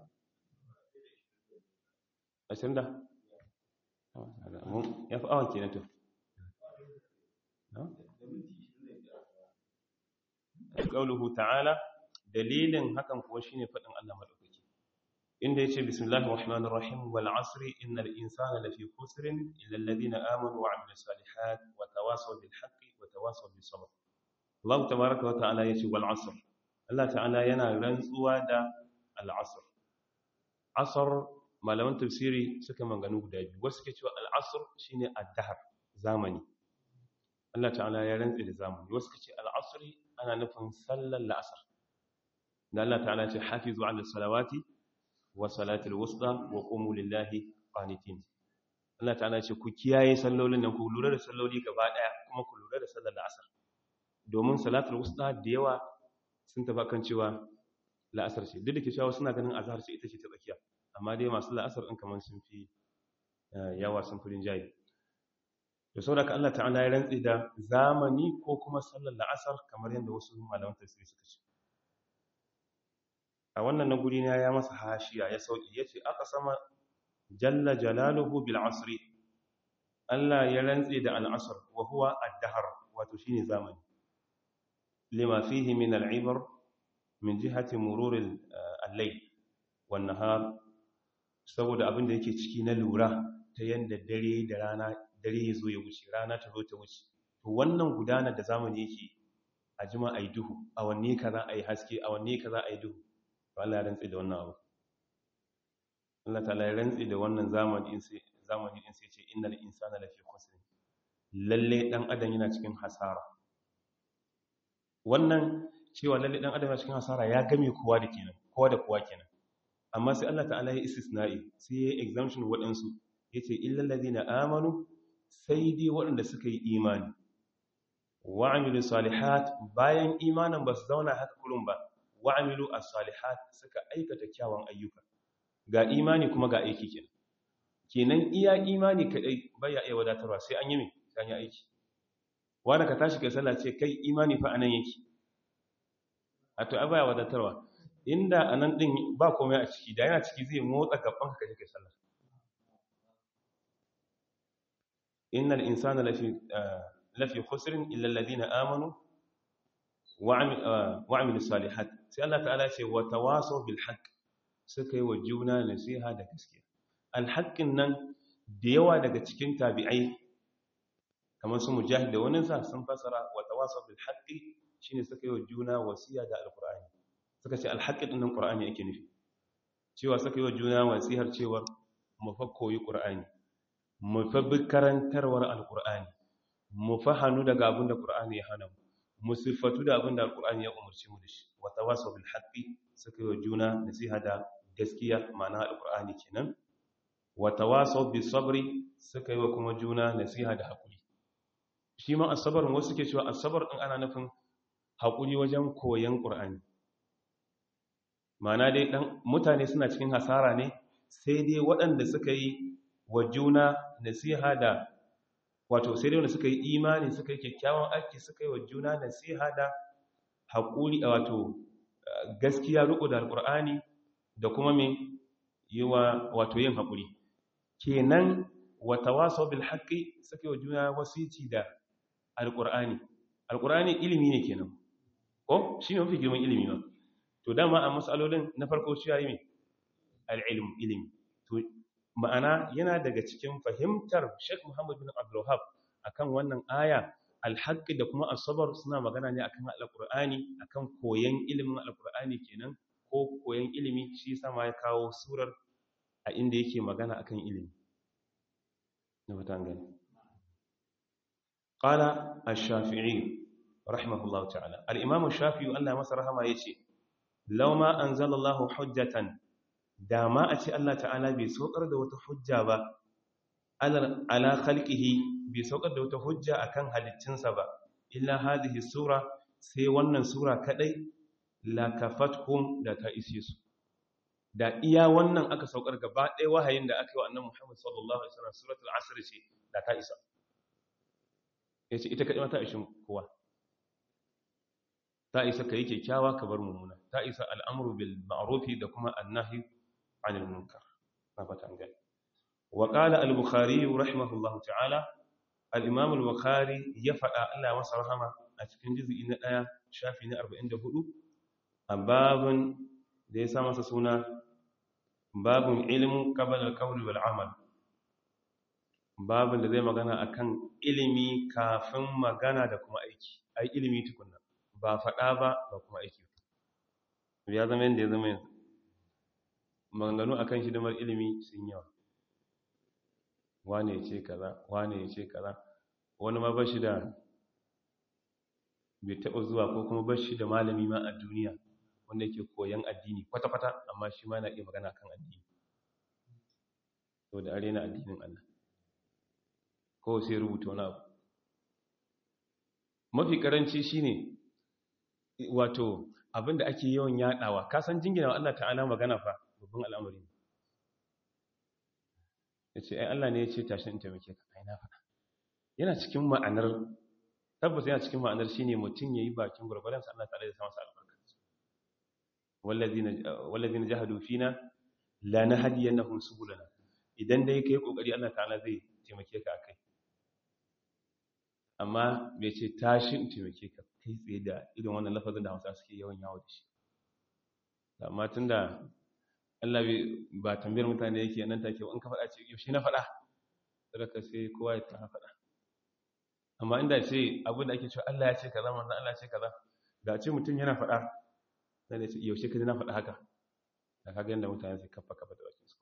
ashirin da ya fi awon kenan to ƙauluhu ta'ala dalilin hakan kuwa shine faɗin Allah maɗaukaki inda yace bismillahir rahmanir rahim wal asri innal insana lafi khusrin illa alladhina amanu wa 'amilus salihat wa tawasaw bil haqqi wa tawasaw bis sabr Allah tabaaraka wa ta'ala yace wal asr Allah ta'ala yana rantsuwa da al asr asr malaman tafsiri suka manganu guda biyu wasu ke cewa al asr shine ad-dahr zamani Allah ta'ala ya rantsi da zamani wasu ke ce al asri ana nufin sallar la'asar da Allah ta'ala ce hafizu 'ala salawati wa salatul wusta wa qumu lillahi qanitin Allah ta'ala ce ku kiyaye sallolin nan ku lura da salloli gaba daya kuma ku lura da sallar la'asar domin salatul wusta da yawa sun tafi kan cewa la'asar ce duk da ke cewa suna ganin azhar ce ita ce ta tsakiya amma dai masu la'asar din kaman sun fi yawa sun fi rinjaye da saboda Allah ta'ala ya rantsi da zamani ko kuma sallar la'asar kamar yadda wasu malaman tafsiri suka ce a wannan na guri na ya masa hashiya ya sauki yace aka sama jalla jalaluhu bil asri Allah ya rantse da al-asr wa huwa ad-dahr wato shine zamani lima fihi min al-ibar min jihati murur al-layl wan nahar saboda abin da yake ciki na lura ta yanda dare da rana dare ya zo ya wuce rana ta zo ta wuce to wannan gudanar da zamani yake a jima a yi duhu a wanne ka za a yi haske a wanne ka za a yi duhu to Allah ya rantsi da wannan abu Allah ta ya rantsi da wannan zamani in sai zamani in sai ce innal insana lafi khusr lalle dan adam yana cikin hasara wannan cewa lalle dan adam yana cikin hasara ya game kowa da kenan kowa da kowa kenan amma sai Allah ta'ala ya istisna'i sai ya exemption waɗansu yace illal ladina amanu sai dai waɗanda suka yi imani wa'amilu salihat bayan imanin ba su zauna haka kullum ba wa'amilu as-salihat suka aikata kyawun ayyuka ga imani kuma ga aiki kenan kenan iya imani kadai baya iya wadatarwa sai an yi mai sai an yi aiki wanda ka tashi kai sallah ce kai imani fa anan yake a to baya wadatarwa inda anan din ba komai a ciki da yana ciki zai motsa gaban ka kai sallah innal insana lafi lafi khusrin illa alladhina amanu wa amilu salihat sai Allah ta'ala ce wa tawasaw bil haqq suka yi wa juna nasiha da gaskiya al haqqin nan da yawa daga cikin tabi'ai kamar su mujahid da wani sa sun fasara wa tawasaw bil haqqi shine suka yi wa juna wasiya da alqur'ani suka ce al haqqi din nan qur'ani yake nufi cewa suka yi wa juna wasihar cewa mu fa koyi qur'ani mu fa bi karantarwar alqur'ani mu fahanu daga abin da Qur'ani ya hana mu mu sifatu da abin da Al-Qur'ani ya umarci mu da shi wa tawasaw bil haqqi suka yi juna nasiha da gaskiya ma'ana Al-Qur'ani kenan wa tawasaw bis sabri suka yi wa kuma juna nasiha da hakuri shi ma as-sabr wasu suke cewa as-sabr din ana nufin hakuri wajen koyon Qur'ani ma'ana dai dan mutane suna cikin hasara ne sai dai waɗanda suka yi wa juna nasiha da wato sai dai wanda suka yi imani suka yi kyakkyawan aiki suka yi wa juna nasiha da haƙuri wato gaskiya riƙo da alƙur'ani da kuma mai yi wa wato yin haƙuri kenan wata waso bil haƙi suka yi wa juna wasici da alƙur'ani alƙur'ani ilimi ne kenan ko shi ne mafi girman ilimi ma to dama a matsalolin na farko shi yayi mai al'ilm ilimi to ma'ana yana daga cikin fahimtar Sheikh Muhammad bin Abdul Wahhab akan wannan aya alhaqqi da kuma asabar suna magana ne akan alqur'ani akan koyon ilimin alqur'ani kenan ko koyon ilimi shi sama ya kawo surar a inda yake magana akan ilimi na mutan gani qala ash-shafi'i rahimahullahu ta'ala al-imam ash-shafi'i Allah masa rahama yace law ma anzalallahu hujjatan da ma a ce Allah ta'ala bai saukar da wata hujja ba ala khalqihi bai saukar da wata hujja akan halittinsa ba illa hadhihi sura sai wannan sura kadai la kafatkum da ta ise su da iya wannan aka saukar gaba ɗaya wahayin da aka yi wa annabi Muhammad sallallahu alaihi wasallam suratul asr ce da ta isa yace ita kadai ma ta ishin kowa ta isa kai kyakkyawa ka bar mummuna ta isa al'amru bil ma'rufi da kuma annahi عن المنكر نفتا قال وقال البخاري رحمه الله تعالى الإمام البخاري يفعل الله وصرحمه أتكن جزء إن آية شافين أربعين دهدو باب ليس مسسونا باب علم قبل القول والعمل babin da zai magana akan ilimi kafin magana da kuma aiki ai ilimi tukunna ba faɗa ba ba kuma aiki ya zama yadda ya zama yanzu maganganu a kan hidimar ilimi sun yawa wane ya ce kaza wane ya ce kaza wani ma bashi da bai taɓa zuwa ko kuma bashi da malami ma a duniya wanda yake koyan addini kwata-kwata amma shi ma na iya magana kan addini so da arena addinin Allah ko sai rubuta wani abu mafi karanci shine wato abinda ake yawan yadawa kasan jingina Allah ta'ala magana fa babban al'amari ya ce ai Allah ne ya ce tashin in taimake ka ai na faɗa yana cikin ma'anar tabbas yana cikin ma'anar shine mutum yayi bakin gurgurdan sa Allah ta'ala ya sa masa albarka wallazina wallazina jahadu fina la nahdiyannahum subulana idan dai kai kokari Allah ta'ala zai taimake ka akai amma bai ce tashi in taimake ka kai tsaye da irin wannan lafazin da Hausa suke yawan yawo da shi amma tunda Allah ba tambayar mutane yake nan take in ka faɗa ce yaushe na faɗa sadaka sai kowa ya ta faɗa amma inda ce abin da ake cewa Allah ya ce kaza manzon Allah ya ce kaza da ce mutum yana faɗa sai da ce yaushe ka ji na faɗa haka da kaga yanda mutane sai kafa kafa da bakin su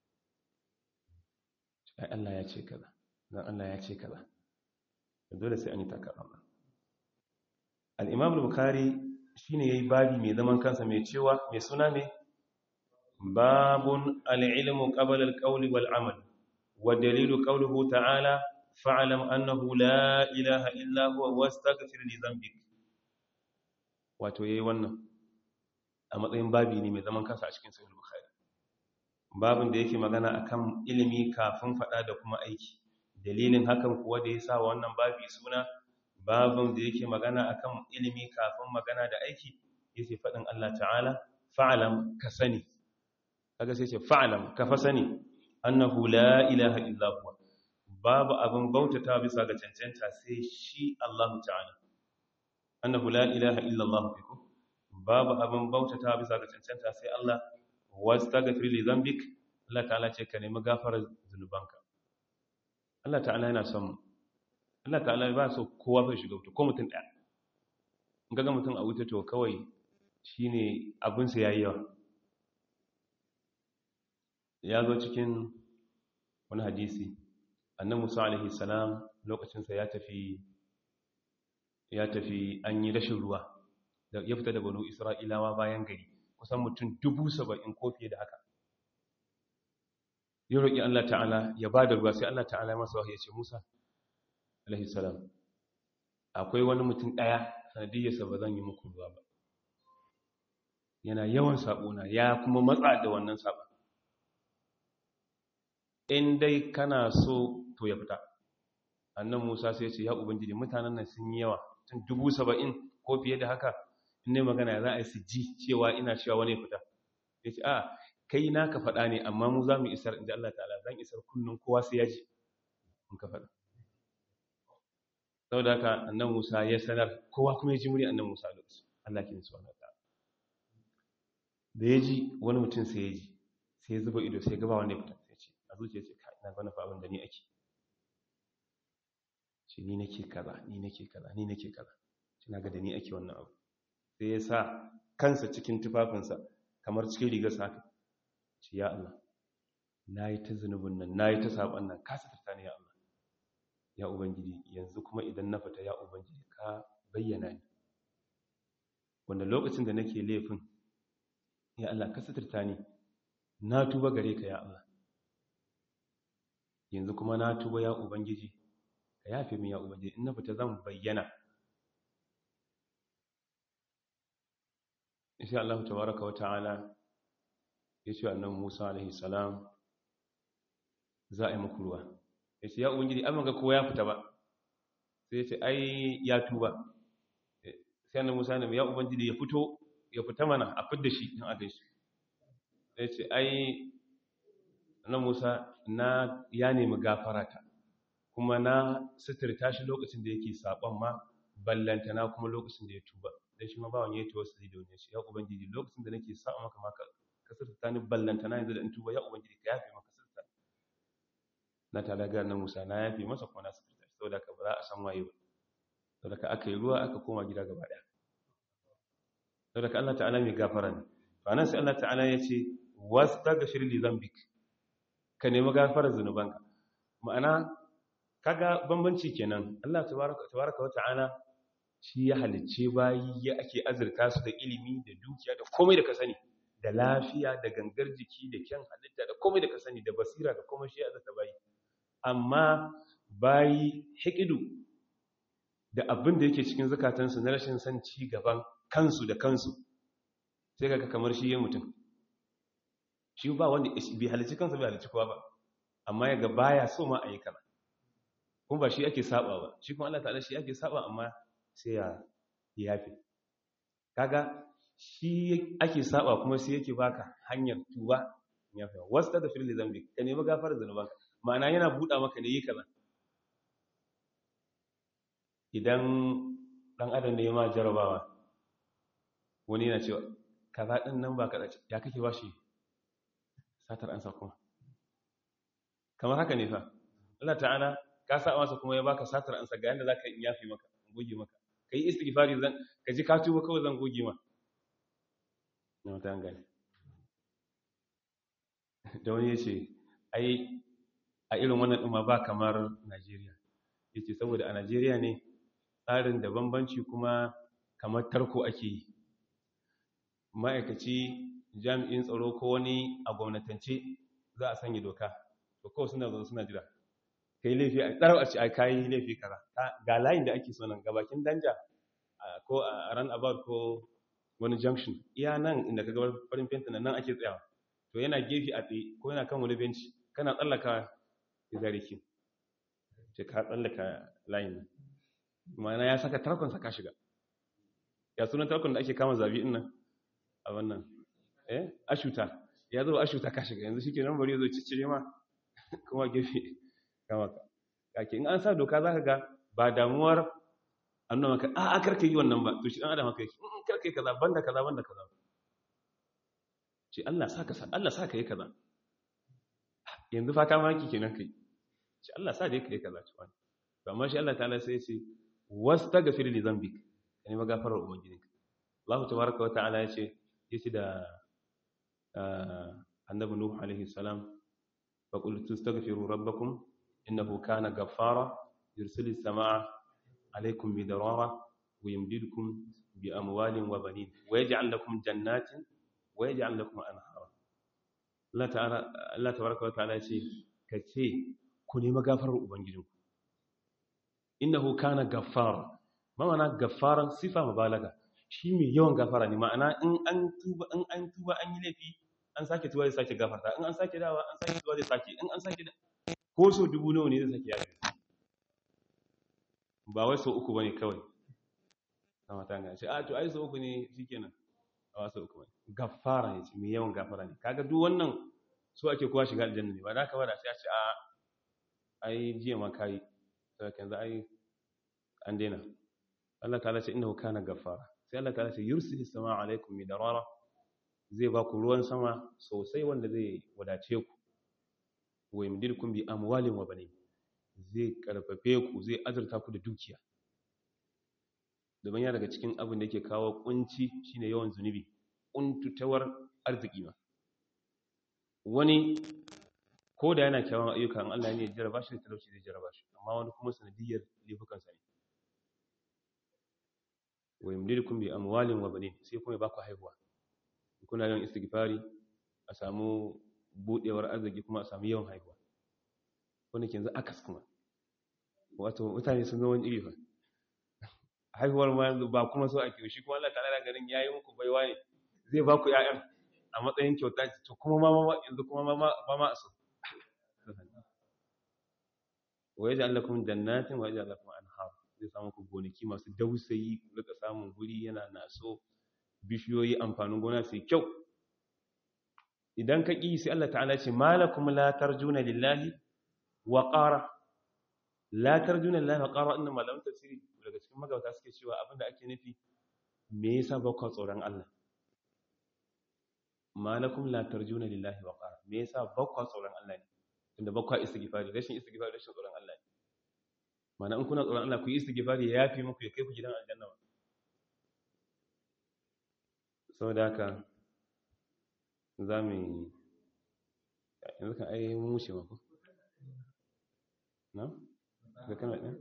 ai Allah ya ce kaza dan Allah ya ce kaza dole sai an yi takarama al-Imam al-Bukhari shine yayi babi mai zaman kansa mai cewa mai suna ne babun al-ilmu qabla al-qawli wal amal wa dalilu qawluhu ta'ala fa'lam annahu la ilaha illa huwa wastaghfir li dhanbik wato yayi wannan a matsayin babi ne mai zaman kansa a cikin sahih bukhari babin da yake magana akan ilimi kafin fada da kuma aiki dalilin hakan kuwa da yasa wannan babi suna babin da yake magana akan ilimi kafin magana da aiki yace fadin Allah ta'ala fa'lam ka sani kaga sai ce fa'lam ka fa sani annahu la ilaha illa huwa babu abin bautata bisa ga cancanta sai shi Allah ta'ala annahu la ilaha illa Allah fiku babu abin bautata bisa ga cancanta sai Allah wastaghfir li dhanbik Allah ta'ala ce ka nemi gafarar zunubanka Allah ta'ala yana son mu Allah ta'ala ba so kowa bai shiga wuta ko mutum daya in ga mutum a wuta to kawai shine abin sa yayi yawa ya zo cikin wani hadisi annan musa alaihi salam lokacinsa ya tafi ya tafi an yi rashin ruwa da ya fita da banu isra'ilawa bayan gari kusan mutum dubu saba'in ko fiye da haka ya roƙi allah ta'ala ya ba da ruwa sai allah ta'ala masa wahayi ya ce musa alaihi salam akwai wani mutum ɗaya sanadiyyarsa ba zan yi muku ruwa ba yana yawan saɓona ya kuma matsa da wannan saɓon in dai kana so to ya fita annan musa sai ce ya ubangiji mutanen nan sun yi yawa tun dubu saba'in ko fiye da haka in ne magana za a yi su ji cewa ina cewa wani fita ya ce a kai na ka faɗa ne amma mu za mu isar inda Allah ta'ala zan isar kullum kowa sai ya ji in ka faɗa sau da haka annan musa ya sanar kowa kuma ya ji muri annan musa da su Allah ke nisu wani ta'ala da ya ji wani mutum sai ya ji sai ya zuba ido sai gaba wanda ya fita a zuciya ce kai na gwana fa abin da ni ake ce ni nake kaza ni nake kaza ni nake kaza ce na ga da ni ake wannan abu sai ya sa kansa cikin tufafinsa kamar cikin rigarsa haka ce ya Allah na yi ta zunubin nan na yi ta saɓon nan ka satarta ne ya Allah ya ubangiji yanzu kuma idan na fita ya ubangiji ka bayyana ni wanda lokacin da nake laifin ya Allah ka satarta ni na tuba gare ka ya Allah yanzu kuma na tuba ya ubangiji ka yafe min ya ubangiji in na fita zan bayyana insha Allah tabaraka wa ta'ala yace annabi Musa alaihi salam za a yi muku ruwa yace ya ubangiji amma ga kowa ya fita ba sai yace ai ya tuba sai annabi Musa ne ya ubangiji ya fito ya fita mana a fidda shi in aka yi shi yace ai na Musa na ya nemi gafarata kuma na suturta shi lokacin da yake saban ma ballantana kuma lokacin da ya tuba dan shi ma ba wani yato wasu da wani shi ya ubangiji lokacin da nake sa'a maka maka ka suturta ni ballantana yanzu da in tuba ya ubangiji ka yafe maka suturta na tala ga na Musa na yafe masa kuma na suturta shi saboda ka ba za a san waye ba saboda ka aka yi ruwa aka koma gida gaba daya saboda ka Allah ta'ala mai gafara ne to anan sai Allah ta'ala ya ce wastaghfir li dhanbik ka nemi gafarar zunubanka ma'ana kaga bambanci kenan Allah tabaraka tabaraka wata'ala shi ya halicce bayi ya ake azurta su da ilimi da dukiya da komai da ka sani da lafiya da gangar jiki da kyan halitta da komai da ka sani da basira da komai shi ya azurta bayi amma bayi hikidu da abin da yake cikin zukatansu na rashin san ci gaban kansu da kansu sai kaga kamar shi ya mutum shi ba wanda bai halicci kansa bai halicci kowa ba amma yaga baya so ma a yi kaza kuma ba shi ake saba ba shi kuma Allah ta'ala shi ake saba amma sai ya yafi kaga shi ake saba kuma sai yake baka hanyar tuba ya fi wasu da fili zambi ka nemi gafar zanubanka ma'ana yana buɗa maka ne yi kaza idan ɗan adam ne ma jarabawa wani yana cewa kaza ɗin nan ba kaɗa ya kake ba shi satar ansa kuma kamar haka ne fa Allah ta'ala ka sa masa kuma ya baka satar ansa ga yanda zaka yi yafi maka goge maka kai istighfari zan ka ji ka tuba kawai zan goge ma na wata gani da wani yace ai a irin wannan din ma ba kamar Najeriya yace saboda a Najeriya ne tsarin da bambanci kuma kamar tarko ake yi ma'aikaci jami'in tsaro ko wani a gwamnatance za a sanya doka to kawai suna zo suna jira kai laifi a tsaro a ce ai kayi laifi kaza ga layin da ake so nan ga bakin danja ko a ran about ko wani junction iya nan inda ka ga farin fenta nan ake tsayawa to yana gefe a tsaye ko yana kan wani benci kana tsallaka ya zare ki ce ka tsallaka layin nan ma'ana ya saka tarkon ka shiga ya sunan tarkon da ake kama zabi din nan a wannan eh ashuta ya zo ashuta ka shiga yanzu shike nan bari zo ciccire ma kuma gefe kama ka kake in an sa doka zaka ga ba damuwar annaba maka a a karka yi wannan ba to shi dan adam haka yake in karka yi kaza banda kaza banda kaza ce Allah saka sa Allah saka yi kaza yanzu fa ka maki kenan kai ce Allah sa dai kai kaza ci wani to amma shi Allah ta'ala sai ya ce wastaghfir li dhanbik yani magafarar ubangijinka Allah tabaraka wa ta'ala ya ce yace da annabi nuh alaihi salam fa qul tastaghfiru rabbakum innahu kana ghaffara yursilis samaa alaikum bidarara wa yumdidukum bi amwalin wa banin wa yaj'al lakum jannatin wa yaj'al lakum anhara Allah ta'ala Allah tabaraka wa ta'ala yace kace ku nemi gafarar ubangijinku innahu kana ghaffara ma ma'ana gaffaran sifa mubalaga shi mai yawan gafara ne ma'ana in an tuba in an tuba an yi laifi an sake tuba zai sake gafarta in an sake dawa an sake tuba zai sake in an sake da ko so dubu nawa ne zai sake yafi ba wai so uku bane kawai sama ta ga shi a to ai so uku ne shikenan a wasu uku bane gafara ne mai yawan gafara ne kaga duk wannan so ake kowa shiga aljanna ne ba da ka bada sai a ce a ai jiya ma kai sai yanzu ai an daina Allah ta'ala ce innahu kana gaffara sai Allah ta'ala ce yursilu samaa alaikum midarara zai ba ku ruwan sama sosai wanda zai wadace ku wa yumdidukum bi amwalin wa banin zai karfafe ku zai azurta ku da dukiya domin ya daga cikin abin da yake kawo kunci shine yawan zunubi kuntutawar arziki ma wani ko da yana kyawun ayyuka in Allah ne ya jarraba shi da talauci zai jarraba shi amma wani kuma sanadiyar laifukansa ne wa yumdidukum bi amwalin wa banin sai kuma ba ku haihuwa kuna yawan istighfari a samu budewar arziki kuma a samu yawan haihuwa wanda ke yanzu akas kuma wato mutane sun zama wani iri fa haihuwar ma yanzu ba kuma so ake shi kuma Allah ta'ala ganin yayi muku baiwa ne zai ba ku ƴaƴan a matsayin kyauta to kuma ma ma yanzu kuma ma ba ma so wa yaj'al lakum jannatin wa yaj'al lakum anhar zai samu ku gonaki masu dausayi ku rika samun guri yana naso bishiyoyi amfanin gona sai kyau idan ka ƙi sai Allah ta'ala ce malakum la tarjuna lillahi wa qara la tarjuna lillahi wa qara inna malaman tafsiri daga cikin magauta suke cewa abinda ake nufi me yasa ba ku tsoron Allah malakum la tarjuna lillahi wa qara me yasa ba ku tsoron Allah ne tunda ba ku istighfari rashin istighfari rashin tsoron Allah ne mana in kuna tsoron Allah ku yi istighfari ya yafi muku ya kai ku gidan aljanna ba saboda haka za mu yi yanzu kan ai mun wuce mako na? ga kana ɗin?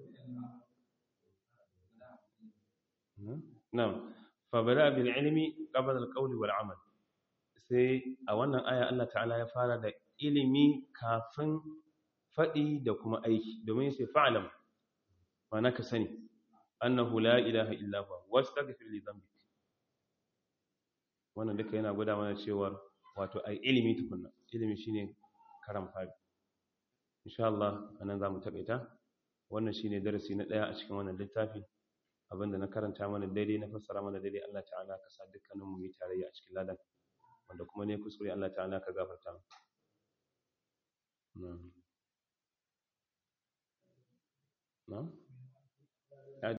na fabara bil ilimi qabla al qawli wal amal sai a wannan aya Allah ta'ala ya fara da ilimi kafin faɗi da kuma aiki domin sai fa'alam mana ka sani annahu la ilaha illa huwa wastaghfir li dhanbik wannan duka yana gwada mana cewa wato ai ilimi tukunna ilimi shine karam fari insha Allah anan zamu takaita wannan shine darasi na daya a cikin wannan littafi abinda na karanta mana daidai na fassara mana daidai Allah ta'ala ka sa dukkanin mu yi tarayya a cikin ladan wanda kuma ne kuskure Allah ta'ala ka gafarta mu na'am na'am